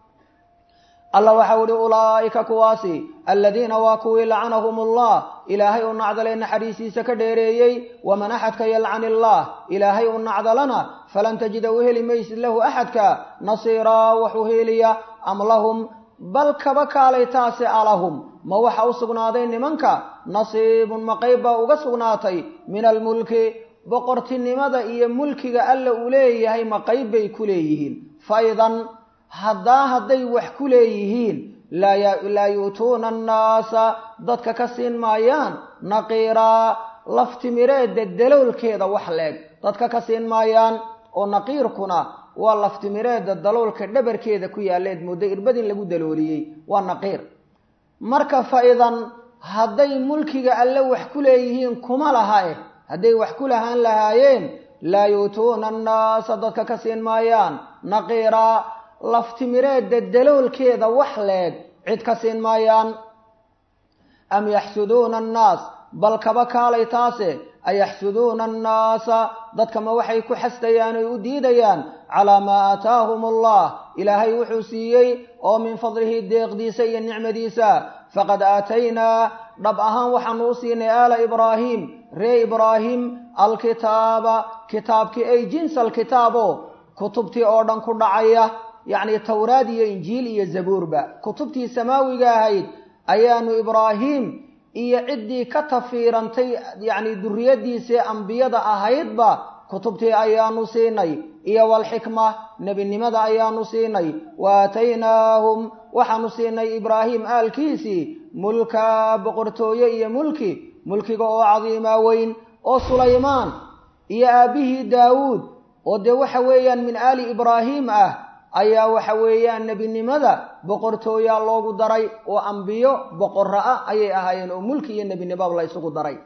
alla waxau ihi ulaa'ika kuwaasi aladiina waa kuwii lacanahum allah ilaahay u nacdale naxariisiisa ka dheereeyey waman axadka yalcan illaah ilaahay u nacdalana falan tajida u heli maysid lahu axadka nasiiraa waxu heliya am lahum bal kaba kaalay taase alahum ma waxa u sugnaaday nimanka nasiibun ma qayb baa uga sugnaatay min almulki boqortinimada iyo mulkiga alla uu leeyahay ma qayb bay ku leeyihiin faidan haddaa hadday wax ku leeyihiin laa yu'tuuna annaasa dadka ka siin maayaan naqiiraa laftimireedda daloolkeeda wax leeg dadka ka siin maayaan oo naqiirkuna waa laftimireedda daloolka dhabarkeeda ku yaalleed muddo irbadin lagu dalooliyey waa naqiir marka fa-idan hadday mulkiga alle wax ku leeyihiin kuma laha eh hadday wax ku lahaan lahaayeen laa yu'tuuna annaasa dadka ka siin maayaan naqiiraa laftimireedda daloolkeeda wax leeg cid ka siin maayaan am yaxsuduuna annaas bal kaba kaalay taase ayaxsuduuna annaasa dadka ma waxay ku xastayaan oy u diidayaan calaa maa aataahum allah ilaahay wuxuu siiyey oo min fadlihi deeqdiisa iyo nicmadiisa faqad aataynaa dhab ahaan waxaanu u siinay aala ibraahiim ree ibraahim alkitaaba kitaabkii ay jinsa alkitaabo kutubtii oo dhan ku dhacaya yacni towraad iyo injiil iyo zabuurba kutubtii samaawiga ahayd ayaanu ibraahim iyo ciddii ka tafiirantay yacni duriyaddiisii ambiyada ahaydba kutubtii ayaanu siinay iyo walxikma nebinimada ayaanu siinay wa aataynaahum waxaanu siinay ibraahim aalkiisii mulka boqortooye iyo mulki mulkiga oo cadiimaa weyn oo sulaymaan iyo aabbihii daawuud oo dee waxa weeyaan min aali ibraahim ah ayaa waxa weeyaan nebinimada boqortooyaa loogu daray oo ambiyo boqorra ah ayay ahaayeen oo mulki iyo nebinimaba la ysugu daray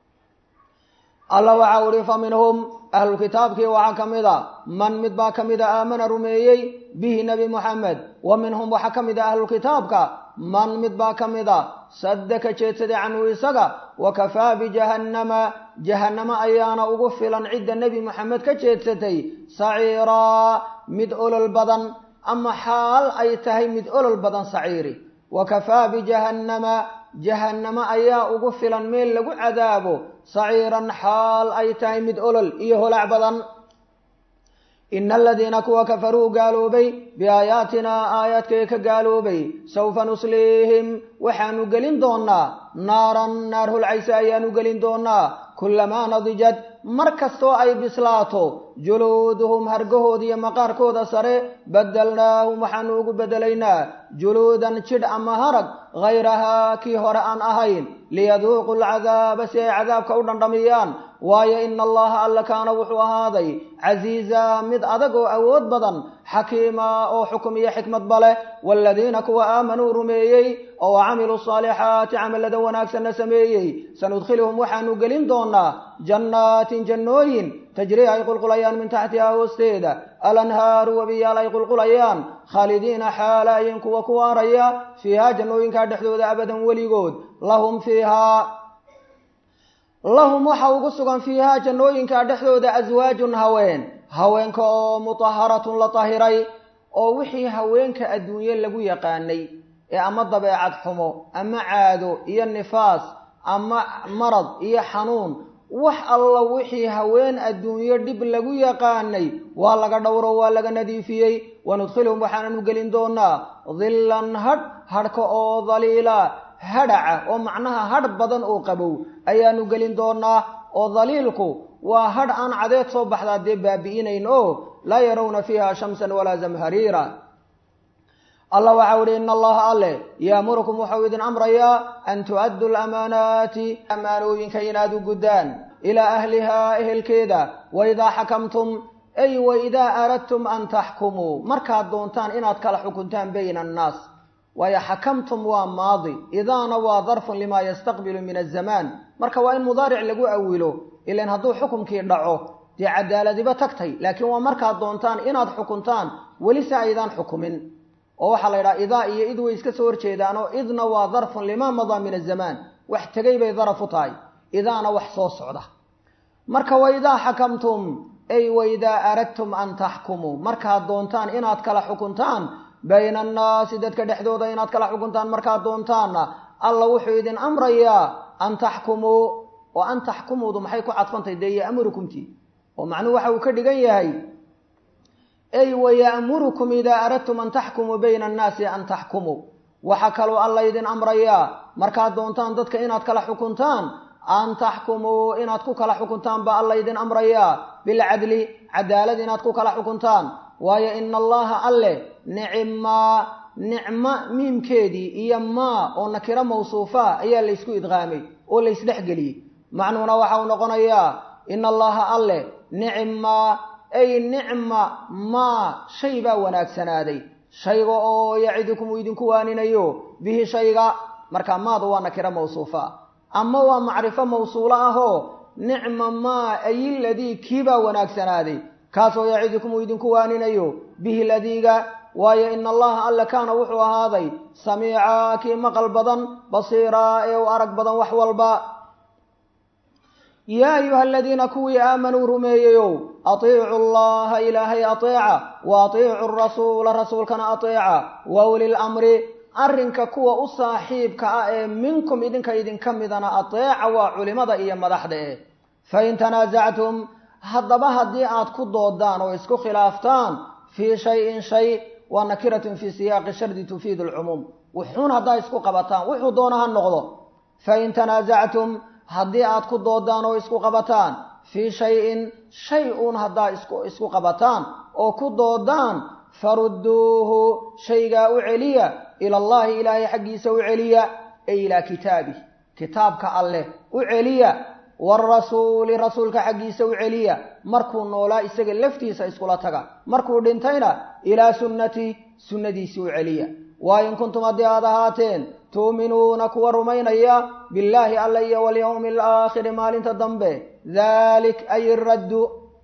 alla waxau ihi fa minhum ahlulkitaabkii waxaa ka mid a man mid baa ka mid a aamana rumeeyey bihi nebi moxamed wa minhum waxaa ka mid a ahlulkitaabka man mid baa ka mid a sadda ka jeedsaday canhu isaga wa kafaa bijahannama jahannamo ayaana ugu filan cidda nebi moxamed ka jeedsatay saciiraa mid olol badan ama xaal ay tahay mid olol badan saciiri wa kafaa bijahannama jahannamo ayaa ugu filan meel lagu cadaabo saciiran xaal ay tahay mid olol iyo holac badan ina aladiina kuwa kafaruu gaaloobay biaayaatinaa aayaadkay ka gaaloobay sawfa nusliihim waxaanu gelin doonaa naaran naar holcaysa ayaanu gelin doonaa kulamaa nadijad mar kastoo ay bislaato juluuduhum hargahooda iyo maqaarkooda sare badalnaahum waxaanu ugu bedelaynaa juluudan jidh ama harag hayrahaa kii hore aan ahayn liyaduuqu alcadaaba si ay cadaabka u dhandhamiyaan waayo ina allaha alla kaana wuxuu ahaaday casiiza mid adag oo awood badan xakiima oo xukum iyo xikmadba leh waaladiina kuwa aamanuu rumeeyey oo camiluu saalixaati camalada wanaagsanna sameeyey sanudkhiluhum waxaanu gelin doonaa jannaatin jannooyin tajrii ay qulqulayaan min taxtihaa hoosteeda alanhaaru webiyaal ay qulqulayaan khaalidiina xaalaayin kuwa ku waaraya fiihaa jannooyinkaa dhexdooda abadan weligood lahum fiihaa lahum waxa ugu sugan fiihaa jannooyinkaa dhexdooda aswaajun haween haweenka oo mutaharatun la tahiray oo wixii haweenka adduunye lagu yaqaanay ee ama dabeecad xumo ama caado iyo nifaas ama marad iyo xanuun wax alla wixii haween adduunyo dhib lagu yaqaanay waa laga dhowro waa laga nadiifiyey wanudkhilhum waxaananu gelin doonaa dillan hadh hadhka oo daliila hadhaca oo macnaha hadh badan oo qabow ayaanu gelin doonaa oo daliilku waa hadh aan cadeed soo baxdaa dee baabi'inayn oo laa yarawna fiiha shamsan walaa zamhariira allah waxau ihi ina allaha alle yaamurukum waxau idin amrayaa an tu'addu lamaanaati ammaanooyinka inaad u guddaan ilaa ahlihaa ehelkeeda waidaa xakamtum ay waidaa aradtum an taxkumuu markaad doontaan inaad kala xukuntaan bayna annaas waayo xakamtum waa maadi idaana waa darfun limaa yastaqbilu min azamaan marka waa in mudaaric lagu awilo ilan hadduu xukumkii dhaco dee cadaaladiba tagtay laakiin waa markaad doontaan inaad xukuntaan welise aydaan xukumin oo waxaa la yidhaha idaa iyo id way iska soo horjeedaanoo idna waa darfun limaa madaa min azamaan wax tegay bay daraf u tahay idaana wax soo socda marka waidaa xakamtum ay waidaa aradtum an taxkumuu markaad doontaan inaad kala xukuntaan bayna annaasi dadka dhexdooda inaad kala xukuntaan markaad doontaanna alla wuxuu idin amrayaa an taxkumuu oo an taxkumuudu maxay ku cadfantahy dee ya'murukumtii oo macnuhu waxa uu ka dhigan yahay ay waya'murukum idaa aradtum an taxkumuu bayna annaasi an taxkumuu waxa kaloo alla idin amrayaa markaad doontaan dadka inaad kala xukuntaan an taxkumuu inaad ku kala xukuntaan baa alla idin amrayaa bilcadli cadaalad inaad ku kala xukuntaan waayo ina allaha alle nicmaa nicmo miimkeedii iyo maa oo nakiro mawsuufa ayaa laysku idqaamay oo laysdhexgeliyey macnuhuna waxa uu noqonayaa ina allaha alle nicmaa ay nicma maa shay baa wanaagsanaaday shayga oo yacidukum uu idinku waaninayo bihi shayga marka maadu waa nakiro mawsuufa ama waa macrifo mawsuulo ahoo nicma maa ay ladii kiibaa wanaagsanaaday kaasoo yacidukum uu idinku waaninayo bihi ladiiga waayo ina allaha alle kaana wuxuu ahaaday samiica kii maqal badan basiiraa ee u arag badan wax walba yaa ayuha aladiina kuwii aamanuu rumeeyeyow atiicu allaha ilaahay ateeca wa atiicu rasuula rasuulkana ateeca wa uli lamri arrinka kuwa u saaxiibka ah ee minkum idinka idinka midana ateeca waa culimada iyo madaxda eh fain tanaasactum haddaba haddii aad ku doodaan oo isku khilaaftaan fii shayin shay waa nakiratun fii siyaaqi shardi tufiidu alcumuum wuxuun haddaa isku qabataan wuxuu doona ha noqdo fain tanaasactum haddii aad ku doodaan oo isku qabataan fii shayin shay uun haddaa isku isku qabataan oo ku doodaan farudduuhu shaygaa u celiya ila allahi ilaahay xaggiisa u celiya ay ilaa kitaabih kitaabka alleh u celiya waarasuuli rasuulka xaggiisa u celiya markuu noolaa isaga laftiisa iskula taga markuu dhintayna ilaa sunnati sunnadiisii u celiya waa in kuntum haddii aad ahaateen tuuminuuna kuwa rumaynaya billaahi alla iyo walyawmi alaakhiri maalinta dambe dalik ay iraddu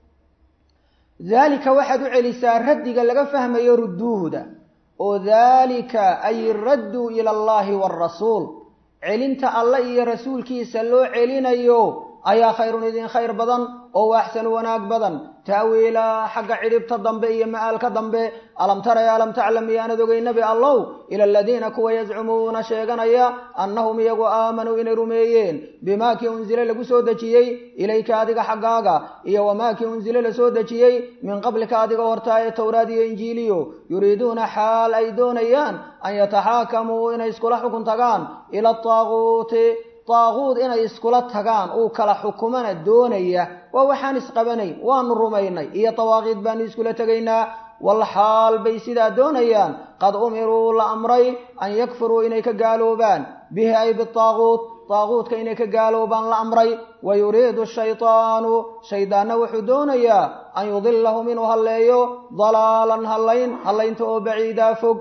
daalika waxaad u celisaa raddiga laga fahmayo rudduuhda oo daalika ay iraddu ila allahi waarasuul celinta alle iyo rasuulkiisa loo celinayo ayaa khayrun idin khayr badan oo waaxsanu wanaag badan ta'wiila xagga cidhibta dambe iyo ma'aalka dambe alam tara ya alam taclam miyaanad ogey nebi allow ila aladiina kuwa yazcumuuna sheeganaya annahum iyagu aamanuu inay rumeeyeen bimaa kii unsile lagu soo dejiyey ilayka adiga xaggaaga iyo wamaa kii unsile la soo dejiyey min qablika adiga hortaa ee towraad iyo injiiliyo yuriiduuna xaal ay doonayaan an yataxaakamuu inay iskula xukun tagaan ila ataaguuti daaquud inay iskula tagaan uu kala xukumana doonaya waa waxaan isqabanayn waanu rumaynay iyo dawaaqiid baanu iskula tegaynaa wal xaal bay sidaa doonayaan qad umiruu la amray an yakfuruu inay ka gaaloobaan bihi ay bitaaquut daaquudka inay ka gaaloobaan la amray wa yuriidu shaytaanu shaydaanna wuxuu doonayaa an yudilahum inuu halleeyo dalaalan hallayn hallaynta oo baciidaa fog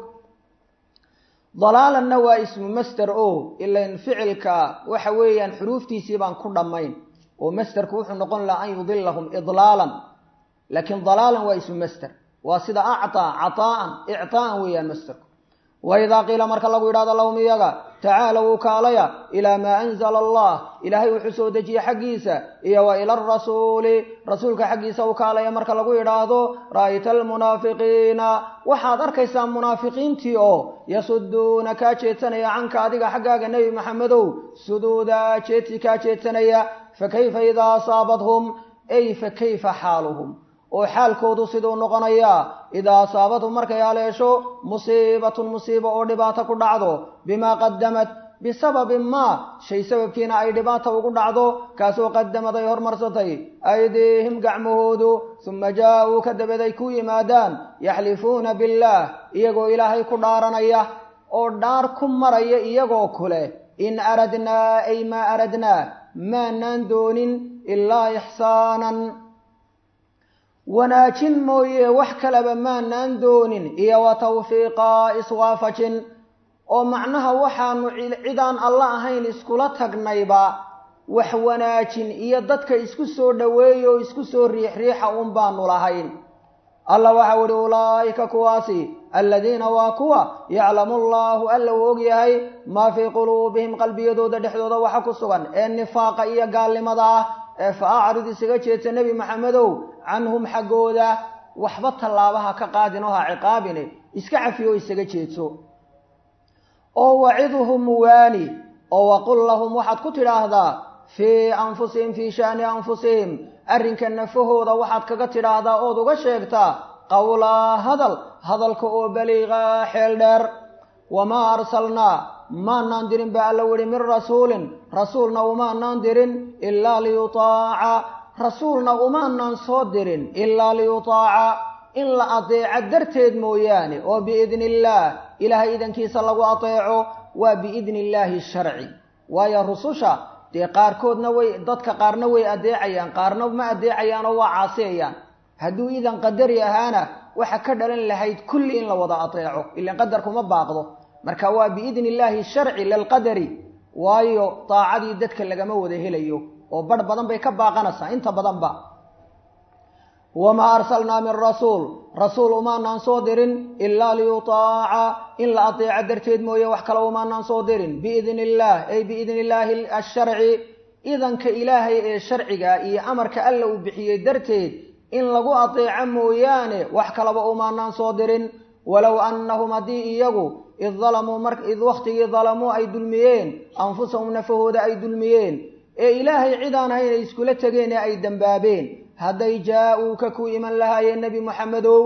dalaalanna waa ismu master o ilan ficilka waxa weeyaan xuruuftiisii baan ku dhammayn oo masterku wuxuu noqon lahaa an yudilahum idlaalan laakiin dalaalan waa ismu master waa sida actaa cataa'an ictaa'an weeyaan masterku waidaa qiila marka lagu yidhahdo lahum iyaga tacaalow u kaalaya ilaa maa anzala allah ilaahay wuxuu soo dejiye xaggiisa iyo wa ila arasuuli rasuulka xaggiisa u kaalaya marka lagu yidhaahdo ra'ayta almunaafiqiina waxaad arkaysaa munaafiqiintii oo yasuduuna kaa jeedsanaya canka adiga xaggaaga nebi maxamedow suduuda jeedsi kaa jeedsanaya fakayfa idaa asaabathum ay fakayfa xaaluhum oo xaalkoodu siduu noqonayaa idaa asaabathum markay haleesho musiibatun musiibo oo dhibaato ku dhacdo bimaa qadamat bisababin maa shay sababkiina ay dhibaata ugu dhacdo kaasoo qadamad ay hormarsatay aydiihim gacmahoodu suma jaa-uu ka dabaday ku yimaadaan yaxlifuuna billaah iyagoo ilaahay ku dhaaranaya oo dhaar ku maraya iyagoo kule in aradnaa ay maa aradnaa maanaan doonin ilaa ixsaanan wanaajin mooye wax kaleba maanaan doonin iyo wa tawfiiqa iswaafajin oo macnaha waxaanu cidaan alla ahayn iskula tagnayba wax wanaajin iyo dadka isku soo dhoweeya oo isku soo riixriixa un baanu lahayn alla waxau ihi ulaa'ika kuwaasi aladiina waa kuwa yaclamu allaahu alla uu og yahay maa fii quluubihim qalbiyadooda dhexdooda waxa ku sugan ee nifaaqa iyo gaalnimada ah ee fa acrid isaga jeedsa nebi maxamedow canhum xaggooda waxba tallaabaha ka qaadin oo ha ciqaabine iska cafiyo isaga jeedso oo wacidhum waani oo waqul lahum waxaad ku tidhaahdaa fii anfusihim fii sha'ni anfusihim arrinka nafahooda waxaad kaga tidhaahdaa ood uga sheegtaa qowlaa hadal hadalka oo baliiqaa xeel dheer wamaa arsalnaa maanaan dirin ba alla wihi min rasuulin rasuulna umaanaan dirin ilaa liyutaaca rasuulna umaanaan soo dirin ilaa liyutaaca in la adeeco darteed mooyaane oo biidni illaah ilaahay idankiisa lagu adeeco waa biidni illaahi sharci waayo rususha dee qaarkoodna way dadka qaarna way adeecayaan qaarna ma adeecayaanoo waa caasiyayaan hadduu idan qadari ahaana waxa ka dhalan lahayd kulli in la wada adeeco ilan qadarkuma baaqdo marka waa biidni illaahi sharci lilqadari waayo daacadii dadka lagama wada helayo oo barh badan bay ka baaqanaysaa inta badanba wamaa arsalnaa min rasuul rasuul umaanaan soo dirin ilaa liyutaaca in la adeeco darteed mooye wax kale umaanaan soo dirin biidni illaah ay biidni illaahi asharci idanka ilaahay ee sharciga iyo amarka alla uu bixiyey darteed in lagu adeeco mooyaane wax kalaba umaanaan soo dirin walow annahum haddii iyagu id dalamuu mar id wakhtigii dalamuu ay dulmiyeen anfusahum nafahooda ay dulmiyeen ee ilaahay cidaan ahayn ay iskula tegeen ee ay dembaabeen hadday jaa-uuka ku iman lahaayeen nebi moxamedow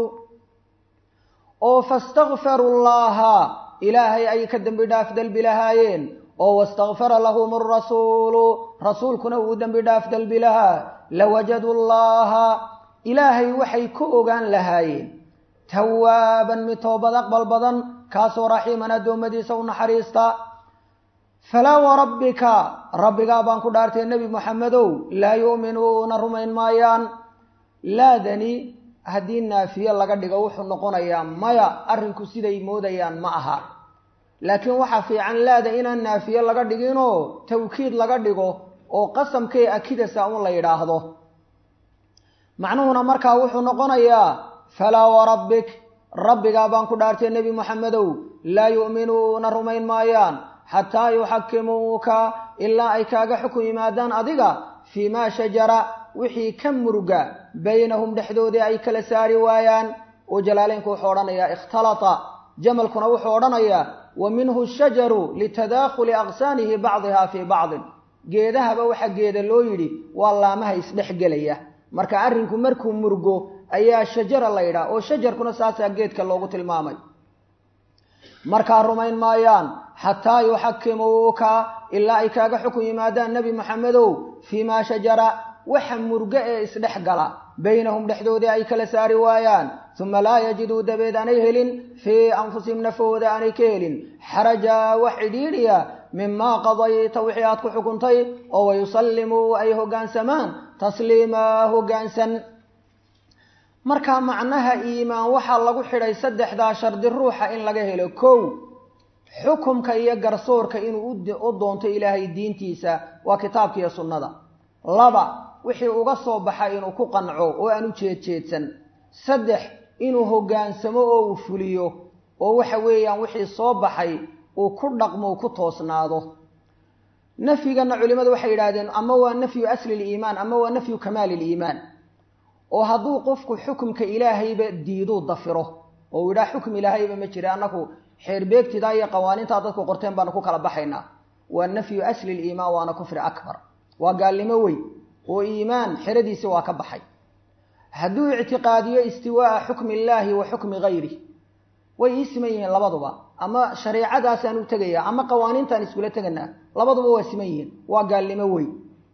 oo fastakfaru llaha ilaahay ay ka dembi dhaaf dalbi lahaayeen oo wastakfara lahum arasuulu rasuulkuna uu dembi dhaaf dalbi lahaa lawajadu llaha ilaahay waxay ku ogaan lahaayeen tawaaban mid toobad aqbal badan kaasoo raxiiman addoommadiisa u naxariista falaa warabbika rabbigaa baan ku dhaartay nebi moxamedow laa yu'minuuna rumayn maayaan laadani haddii naafiye laga dhigo wuxuu noqonayaa maya arrinku siday moodayaan ma aha laakiin waxaa fiican laada inaan naafiye laga dhiginoo tawkiid laga dhigo oo qasamkee akidasa un la yidhaahdo macnuhuna markaa wuxuu noqonayaa falaa warabbik rabbigaa baan ku dhaartay nebi moxamedow laa yu'minuuna rumayn maayaan xataa yuxakimuuka ilaa ay kaaga xukun yimaadaan adiga fii maa shajara wixii ka muruga baynahum dhexdoodii ay kala saari waayaan oo jalaaleynku wuxuu odhanayaa ikhtalata jamalkuna wuxuu odhanayaa wa minhu shajaru litadaakhuli aqsaanihi bacdiha fii bacdin geedahaba waxaa geeda loo yidhi waa laamaha isdhexgelaya marka arrinku markuu murgo ayaa shajara la yidhaha oo shajarkuna saasaa geedka loogu tilmaamay markaa rumayn maayaan xataa yuxakimuuka ilaa ay kaaga xukun yimaadaan nebi moxamedow fii maa shajara waxa murgo ee isdhex gala baynahum dhexdoodii ay kala saari waayaan uma laa yajiduu dabeed aanay helin fii anfusihim nafahooda aanay ka helin xaraja wax cidhiidhiya mimaa qadayta wixii aad ku xukuntay oo wayusallimuu ay hoggaansamaan tasliimaa hoggaansan markaa macnaha iimaan waxaa lagu xidhay saddexdaa shardi ruuxa in laga helo kow xukumka iyo garsoorka inuu u doonto ilaahay diintiisa waa kitaabka iyo sunnada laba wixii uga soo baxa inuu ku qanco oo aan u jeedjeedsan saddex inuu hoggaansamo oo uu fuliyo oo waxa weeyaan wixii soo baxay uu ku dhaqmo ku toosnaado nafyigana culimadu waxay yidhahdeen ama waa nafyu asli liimaan ama waa nafyu kamaali liimaan oo hadduu qofku xukumka ilaahayba diiduu dafiro oo uu yidhaha xukum ilaahayba ma jira annaku xeerbeegtidaa iyo qawaaniintaa dadku qorteen baanu ku kala baxaynaa waa nafyu asli liimaan waana kufri akbar waa gaalnimo weyn oo iimaan xeradiisi waa ka baxay hadduu ictiqaadiyo istiwaaa xukmi illaahi wa xukmi gayri way ii siman yihiin labaduba ama shareicadaasaan u tegaya ama qawaaniintaan iskula teganaa labaduba waa siman yihiin waa gaalnimo weyn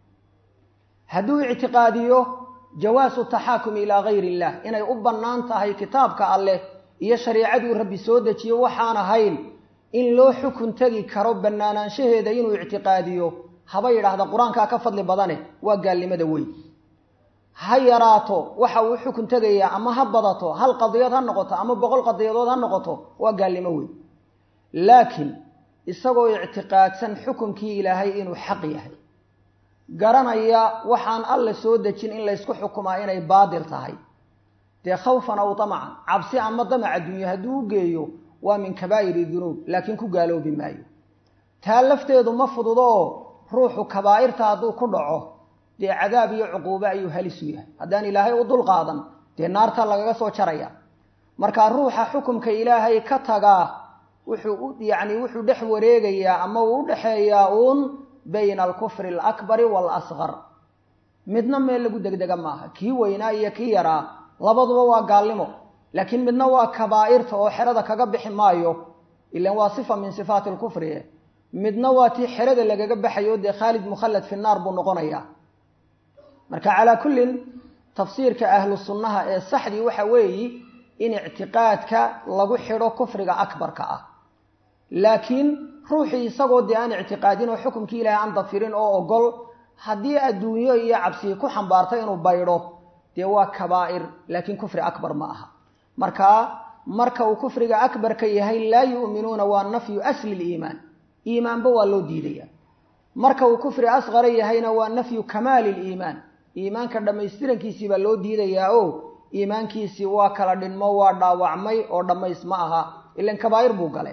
hadduu ictiqaadiyo jawaasu taxaakumi ilaa gayri illah inay u bannaan tahay kitaabka alleh iyo shareicaduu rabbi soo dejiyo waxaan ahayn in loo xukun tegi karo bannaanaanshaheeda inuu ictiqaadiyo haba yidhaahda qur-aankaa ka fadli badane waa gaalnimada weyn ha yaraato waxa uu xukun tegayaa ama ha badato hal qadiyad ha noqoto ama boqol qadiyadood ha noqoto waa gaalnimo weyn laakiin isagoo ictiqaadsan xukunkii ilaahay inuu xaq yahay garanaya waxaan alla soo dejin in laysku xukumaa inay baadil tahay dee khawfan aw damacan cabsi ama damac adduunye hadduu u geeyo waa min kabaa'iri dunuub laakiin ku gaaloobi maayo taa lafteedu ma fududo oo ruuxu kabaa'irta hadduu ku dhaco dee cadaab iyo cuquube ayuu halisu yahay haddaan ilaahay u dul qaadan dee naarta lagaga soo jaraya marka ruuxa xukumka ilaahay ka tagaa wuxuu yacni wuxuu dhex wareegayaa ama uu u dhexeeyaa uun bayna alkufri alakbari waalasqar midna meel lagu degdega maaha kii weynaa iyo kii yaraa labaduba waa gaalnimo laakiin midna waa kabaa'irta oo xerada kaga bixi maayo ilan waa sifa min sifaati alkufri midna waa tii xerada lagaga baxayo dee khaalid mukhallad fi naar buu noqonayaa marka calaa kullin tafsiirka ahlu sunnaha ee saxdii waxa weeyi in ictiqaadka lagu xidho kufriga akbarka ah laakiin ruuxii isagoo dee aan ictiqaadin oo xukumkii ilaahay aan dafirin oo ogol haddii adduunyo iyo cabsii ku xambaarta inuu baydho dee waa kabaa'ir laakiin kufri akbar ma aha markaa marka uu kufriga akbarka yahay laa yu'minuuna waa nafyu asli liimaan iimaanba waa loo diidaya marka uu kufri asqara yahayna waa nafyu kamaali liimaan iimaanka dhammaystirankiisii baa loo diidayaa o iimaankiisii waa kala dhinmo waa dhaawacmay oo dhammays ma aha ilan kabaa'ir buu gale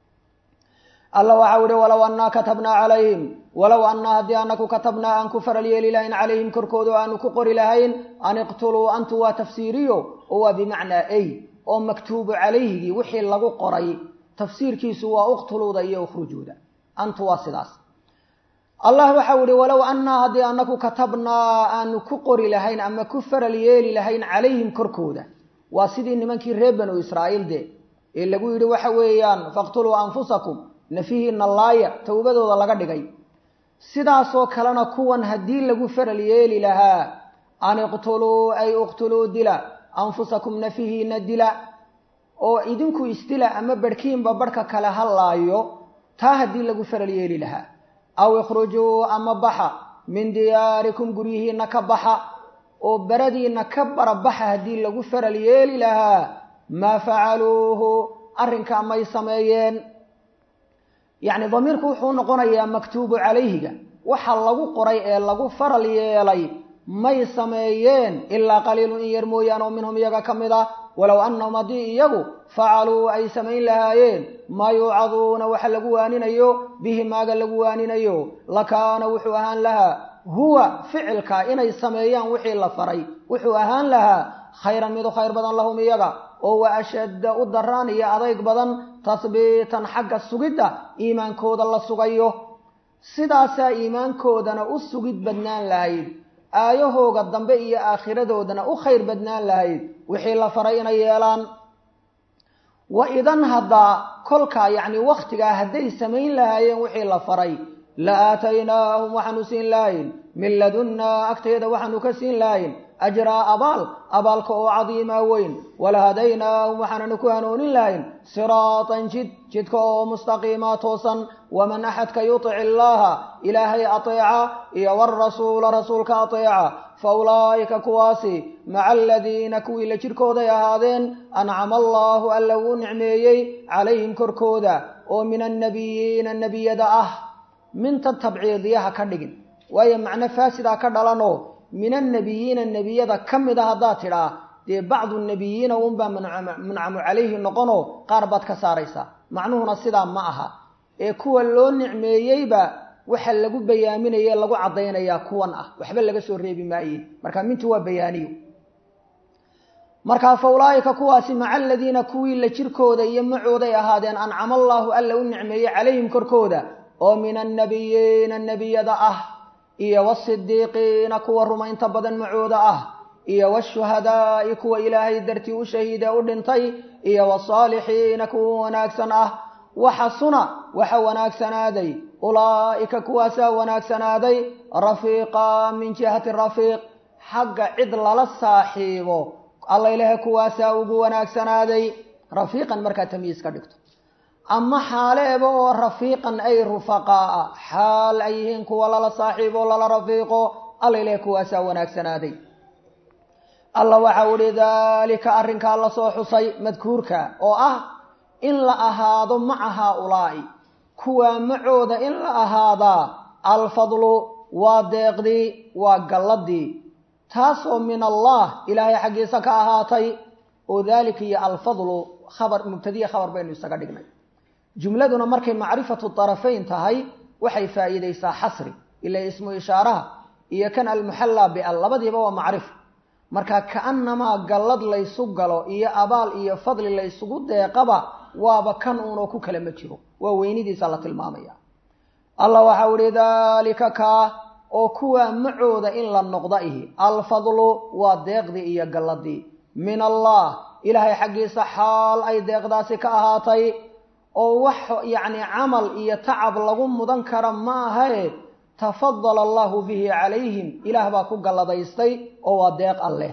alla waxau ihi walow annaa katabnaa calayhim walow annaa haddii anaku katabnaa aan ku faral yeeli lahayn calayhim korkooda o aanu ku qori lahayn an iqtuluu antu waa tafsiiriyo oo waa bimacnaa ay oo maktuubu calayhigii wixii lagu qoray tafsiirkiisu waa uqtuluuda iyo ukhrujuuda antu waa sidaas allah waxau ihi walow annaa haddii anaku katabnaa aanu ku qori lahayn ama ku faral yeeli lahayn calayhim korkooda waa sidii nimankii reer banu israa'iil de ee lagu yidhi waxa weeyaan faqtuluu anfusakum nafihiina laaya towbadooda laga dhigay sidaasoo kalena kuwan haddii lagu faral yeeli lahaa an iqtuluu ay iqtuluu dila anfusakum nafihiina dila oo idinku isdila ama barhkiinba barhka kale ha laayo taa haddii lagu faral yeeli lahaa aw ikhrujuu ama baxa min diyaarikum guryihiina ka baxa oo baradiina ka barabaxa haddii lagu faral yeeli lahaa maa facaluuhu arrinkaa may sameeyeen yacni damiirku wuxuu noqonayaa maktuubu calayhiga waxa lagu qoray ee lagu faral yeelay may sameeyeen ilaa qaliilun in yar mooyaan oo minhum iyaga ka mid ah walow annahum haddii iyagu facaluu ay samayn lahaayeen maa yuucaduuna waxa lagu waaninayo bihi maaga lagu waaninayo lakaana wuxuu ahaan lahaa huwa ficilka inay sameeyaan wixii la faray wuxuu ahaan lahaa khayran mid u khayr badan lahum iyaga oo wa ashadda u daraan iyo adayg badan tahbiitan xagga sugidda iimaankooda la sugayo sidaasaa iimaankoodana u sugid badnaan lahayd aayahooga dambe iyo aakhiradoodana u khayr badnaan lahayd wixii la faray inay yeelaan wa idan haddaa kolkaa yacni wakhtigaa hadday samayn lahaayeen wixii la faray la aataynaahum waxaanu siin lahayn min ladunnaa agteeda waxaanu ka siin lahayn ajraa abaal abaalka oo cadiimaa weyn walahadaynaahum waxaananu ku hanuunin lahayn siraatan jid jidka oo mustaqiimaa toosan waman axadka yutic illaaha ilaahay ateeca iyo warasuula rasuulka ateeca fa ulaa'ika kuwaasi maca aladiina kuwii la jidhkooday ahaadeen ancama allaahu alla uu nicmeeyey calayhim korkooda oo min annabiyiina nebiyada ah minta tabciidiyaha ka dhigin waayo macno faasidaa ka dhalanoo min annabiyiina nebiyada ka mid a haddaad tidhaa dee bacdu nebiyiina unbaa muncamu calayhi noqonoo qaar baad ka saaraysaa macnuhuna sidaa ma aha ee kuwa loo nicmeeyeyba waxa lagu bayaaminaye lagu caddaynayaa kuwan ah waxba laga soo reebi maaye marka mintu waa bayaaniyo markaa fa ulaa'ika kuwaasi maca aladiina kuwii la jirkooda iyo macooday ahaadeen ancama allaahu alla u nicmeeyey calayhim korkooda oo min annabiyiina nebiyada ah iyo wasidiiqiina kuwa rumaynta badan macooda ah iyo washuhadaa'i kuwa ilaahay dartii u shahiide u dhintay iyo wasaalixiina kuwa wanaagsan ah waxasuna waxa wanaagsanaaday ulaa'ika kuwaasaa wanaagsanaaday rafiiqa min jihati rafiiq xagga cid lala saaxiibo alla ilaahay kuwaasaa ugu wanaagsanaaday rafiiqan markaa tamyiis ka dhigto ama xaaleeba oo rafiiqan ay rufaqaa'a xaal ay yihiin kuwa lala saaxiibo lala rafiiqo alla ilaahay kuwaasaa wanaagsanaaday alla waxau ihi daalika arrinkaa la soo xusay madkuurka oo ah in la ahaado maca haaulaa'i kuwaa macooda in la ahaadaa alfadlu waa deeqdii waa galladii taasoo min allah ilaahay xaggiisa ka ahaatay oo daalika iyo alfadlu khabar mubtadiya khabar baynu isaga dhignay jumladuna markay macrifatu tarafayn tahay waxay faa'iidaysaa xasri ila ismu ishaaraha iyo kan almuxallaa bial labadiiba waa macrifo marka ka'annamaa gallad laysu galo iyo abaal iyo fadli laysugu deeqaba waaba kan uunoo ku kale ma jiro waa weynidiisa la tilmaamaya allah waxau ihi daalika kaa oo kuwaa macooda in la noqda ihi alfadlu waa deeqdii iyo galladii min allah ilaahay xaggiisa xaal ay deeqdaasi ka ahaatay oo wax yacni camal iyo tacab lagu mudan kara ma ahae tafadala allahu bihi calayhim ilaah baa ku galladaystay oo waa deeq alleh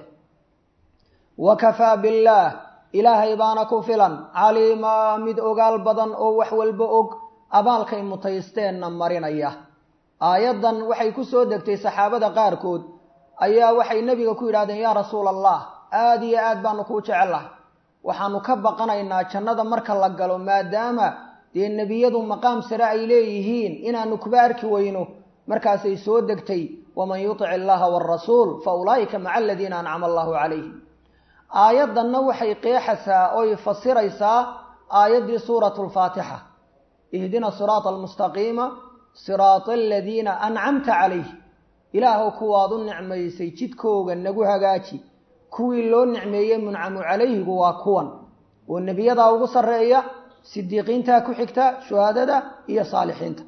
wa kafaa billaah ilaahay baana ku filan caliimaa mid ogaal badan oo wax walba og abaalkay mutaysteenna marinaya aayaddan waxay ku soo degtay saxaabada qaarkood ayaa waxay nebiga ku yidhahdeen yaa rasuula allah aada iyo aad baanu kuu jecellahay waxaanu ka baqanaynaa jannada marka la galo maadaama dee nebiyadu maqaam sare ay leeyihiin inaanu kuba arki weyno markaasay soo degtay waman yutic illaha waarasuul fa ulaa'ika maca aladiina ancama allahu calayhim aayaddanna waxay qeexaysaa oy fasiraysaa aayaddii suuratu lfaatixa ihdina siraata almustaqiima siraata aladiina ancamta calayh ilaahow kuwaad u nicmaysay jidkooga nagu hagaaji kuwii loo nicmeeyey muncamu calayhigu waa kuwan oo nebiyadaa ugu sarreeya sidiiqiintaa ku xigta shuhadada iyo saalixiinta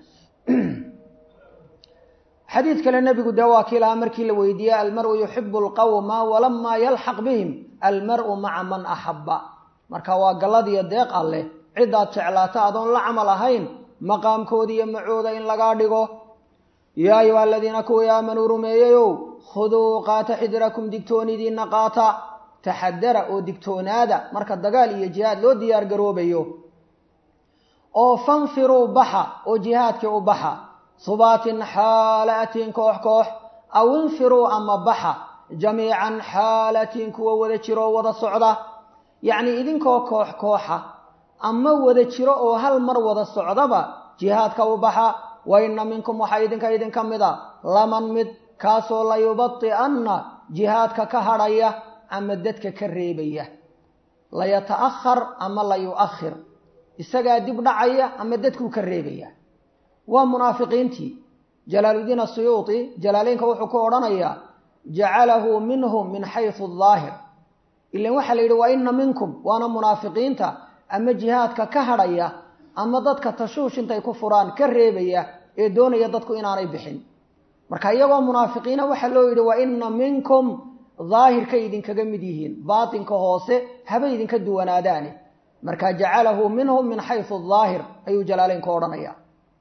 xadiid kale nebigu dee waa kii lahaa markii la weydiiyey almaru yuxibu alqawma walamaa yalxaq bihim almaru maca man axabba marka waa galladiyo deeq alleh ciddaad jeclaata adoon la camal ahayn maqaamkooda iyo macooda in lagaa dhigo yaa ayuha aladiina kuwii aamanuu rumeeyeyow khuduu qaata xidirakum digtoonidiinna qaata taxadara oo digtoonaada marka dagaal iyo jihaad loo diyaar garoobayo oo fanfiruu baxa oo jihaadkii u baxa subaatin xaalatiin koox koox aw infiruu ama baxa jamiican xaalatiin kuwa wada jiroo wada socda yacnii idinkoo koox kooxa ama wada jiro oo hal mar wada socdaba jihaadka u baxa wa inna minkum waxaa idinka idinka mid a laman mid kaasoo layubadi'anna jihaadka ka hadhaya ama dadka ka reebaya layata'ahar ama layu'akhir isagaa dib dhacaya ama dadkuu ka reebaya waa munaafiqiintii jalaaludiin asuyuuti jalaaleynka wuxuu ku odhanayaa jacalahu minhum min xaysu daahir ilan waxaa la yidhi wa inna minkum waana munaafiqiinta ama jihaadka ka hadhaya ama dadka tashuush intay ku furaan ka reebaya ee doonaya dadku inaanay bixin marka iyagoo munaafiqiina waxaa loo yidhi wa inna minkum daahirkay idinkaga mid yihiin baatinka hoose haba idinka duwanaadaane marka jacalahu minhum min xaysu daahir ayuu jalaaleynku odhanaya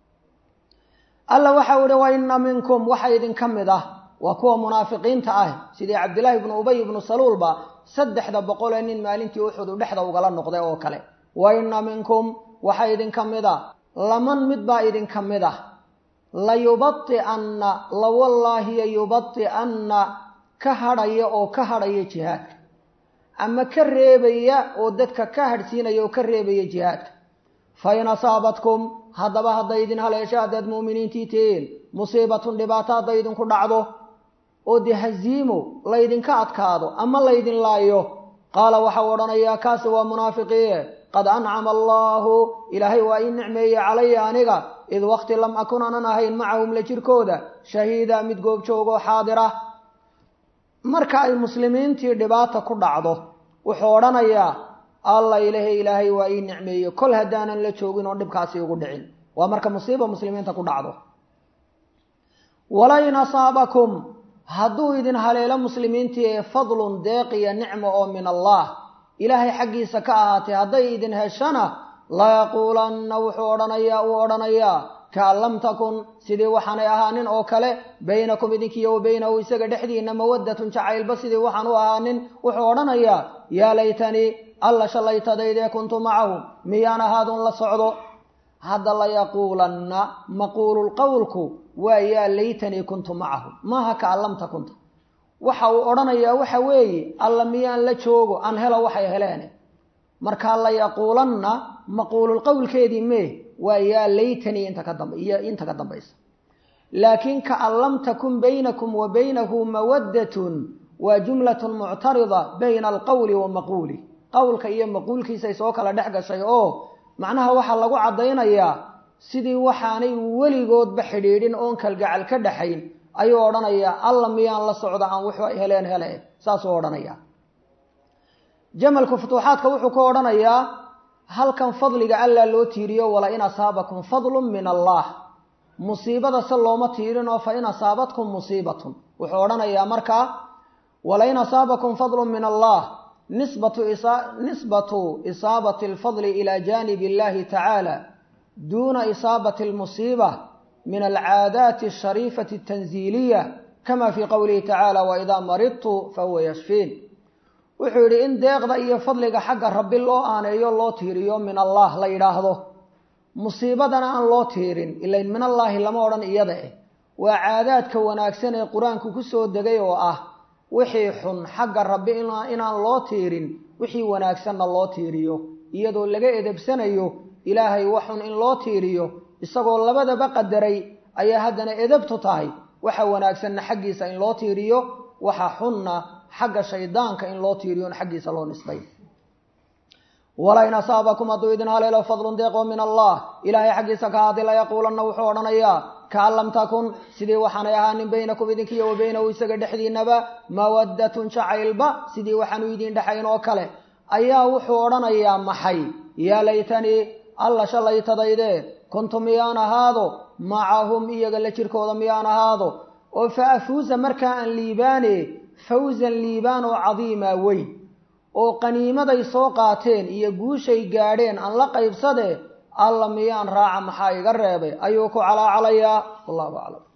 alla waxau ihi wa inna minkum waxa idinka mid ah waa kuwa munaafiqiinta ah sidii cabdillaahi ibnu ubay ibnu saluulba saddexda boqol ee nin maalintii uxud u dhexda ugala noqday oo kale wa inna minkum waxa idinka mid a laman mid baa idinka mid ah layubadi'anna lawallaahiya yubadi'anna ka hadhaya oo ka hadhaya jihaadka ama ka reebaya oo dadka ka hadhsiinaya oo ka reebaya jihaadka fa in asaabatkum haddaba hadday idin haleesho haddaad mu'miniintii tihiin musiibatun dhibaato hadday idinku dhacdo oo dee haziimo laydinka adkaado ama laydin laayo qaala waxau odhanayaa kaasi waa munaafiqiie qad ancama allaahu ilaahay waa ii nicmeeyey calaya aniga id waqti lam akun anan ahayn macahum la jirkooda shahiida mid goobjoogoo xaadira marka ay muslimiintii dhibaata ku dhacdo wuxuu odhanayaa alla ilahe ilaahay waa ii nicmeeye kol haddaanan la joogin oo dhibkaasi ugu dhicin waa marka musiiba muslimiinta ku dhacdo walain asaabakum hadduu idin haleelo muslimiintii ee fadlun deeqiya nicmo oo min allah ilaahay xaggiisa ka ahaatay hadday idin heshana layaquulanna wuxuu odhanayaa uu odhanayaa kaan lam takun sidii waxaanay ahaanin oo kale baynakum idinkiiyo wa baynahu isaga dhexdiina mawaddatun jacaylba sidii waxaan u ahaanin wuxuu odhanayaa yaa laytanii alla shallaytadaydee kuntu macahum miyaan ahaadun la socdo hadda layaquulanna maquululqowlku waa yaa laytanii kuntu macahum maaha kaan lam takunta waxa uu odhanayaa waxa weeye alla miyaan la joogo aan helo waxay heleene markaa layaquulanna maquululqowlkeedii mee waa yaa laytanii inta ka damb iyo inta ka dambaysa laakiin kaan lam takun baynakum wa baynahu mawaddatun waa jumlatun muctarida bayna alqowli wa maquuli qowlka iyo maquulkiisay soo kala dhex gashay oo macnaha waxaa lagu caddaynayaa sidii waxaanay weligoodba xidhiidhin oon kalgacal ka dhaxayn ayuu odhanayaa alla miyaan la socda aan wuxuu ay heleen hele saasuu odhanayaa jamalku futuuxaadka wuxuu ku odhanayaa halkan fadliga allaa loo tiiriyo wala in asaabakum fadlun min allah musiibada se looma tiirin oo fa in asaabatkum musiibatun wuxuu odhanayaa markaa wala in asaabakum fadlun min allah nisbatu nisbatu isaabati alfadli ilaa jaanib illahi tacaala duuna isaabati almusiiba min alcaadaati ashariifati atanziiliya kama fii qowlihi tacaala waidaa maridtu fahuwa yashfiin wuxuu yidhi in deeqda iyo fadliga xagga rabbi loo aaneeyo loo tiiriyo min allah la yidhaahdo musiibadana aan loo tiirin ilayn min allaahi lama odhan iyada eh waa caadaadka wanaagsan ee qur-aanku ku soo degay oo ah wixii xun xagga rabbi inaan loo tiirin wixii wanaagsanna loo tiiriyo iyadoo laga edebsanayo ilaahay waxun in loo tiiriyo isagoo labadaba qadaray ayaa haddana edabtu tahay waxa wanaagsanna xaggiisa in loo tiiriyo waxa xunna xagga shaydaanka in loo tiiriyo in xaggiisa loo nisbay walain asaabakum hadduu idin haleelo fadlun deeqoo min allah ilaahay xaggiisa ka haadi layaquulanna wuxuu odhanayaa kaan lam takun sidii waxaanay ahaanin baynakum idinkiiyo wa baynahu isaga dhexdiinaba mawaddatun jacaylba sidii waxaanu idin dhexayn oo kale ayaa wuxuu odhanayaa maxay yaa laytanii alla shallaytadayde kuntu miyaan ahaado macahum iyaga la jirkooda miyaan ahaado oo fa afuusa markaa aan liibaane fawsan liibaan oo cadiima weyn oo qaniimaday soo qaateen iyo guushay gaadheen aan la qaybsade alla miyaan raaca maxaa iga reebay ayuu ku calaacalayaa wallahu aclam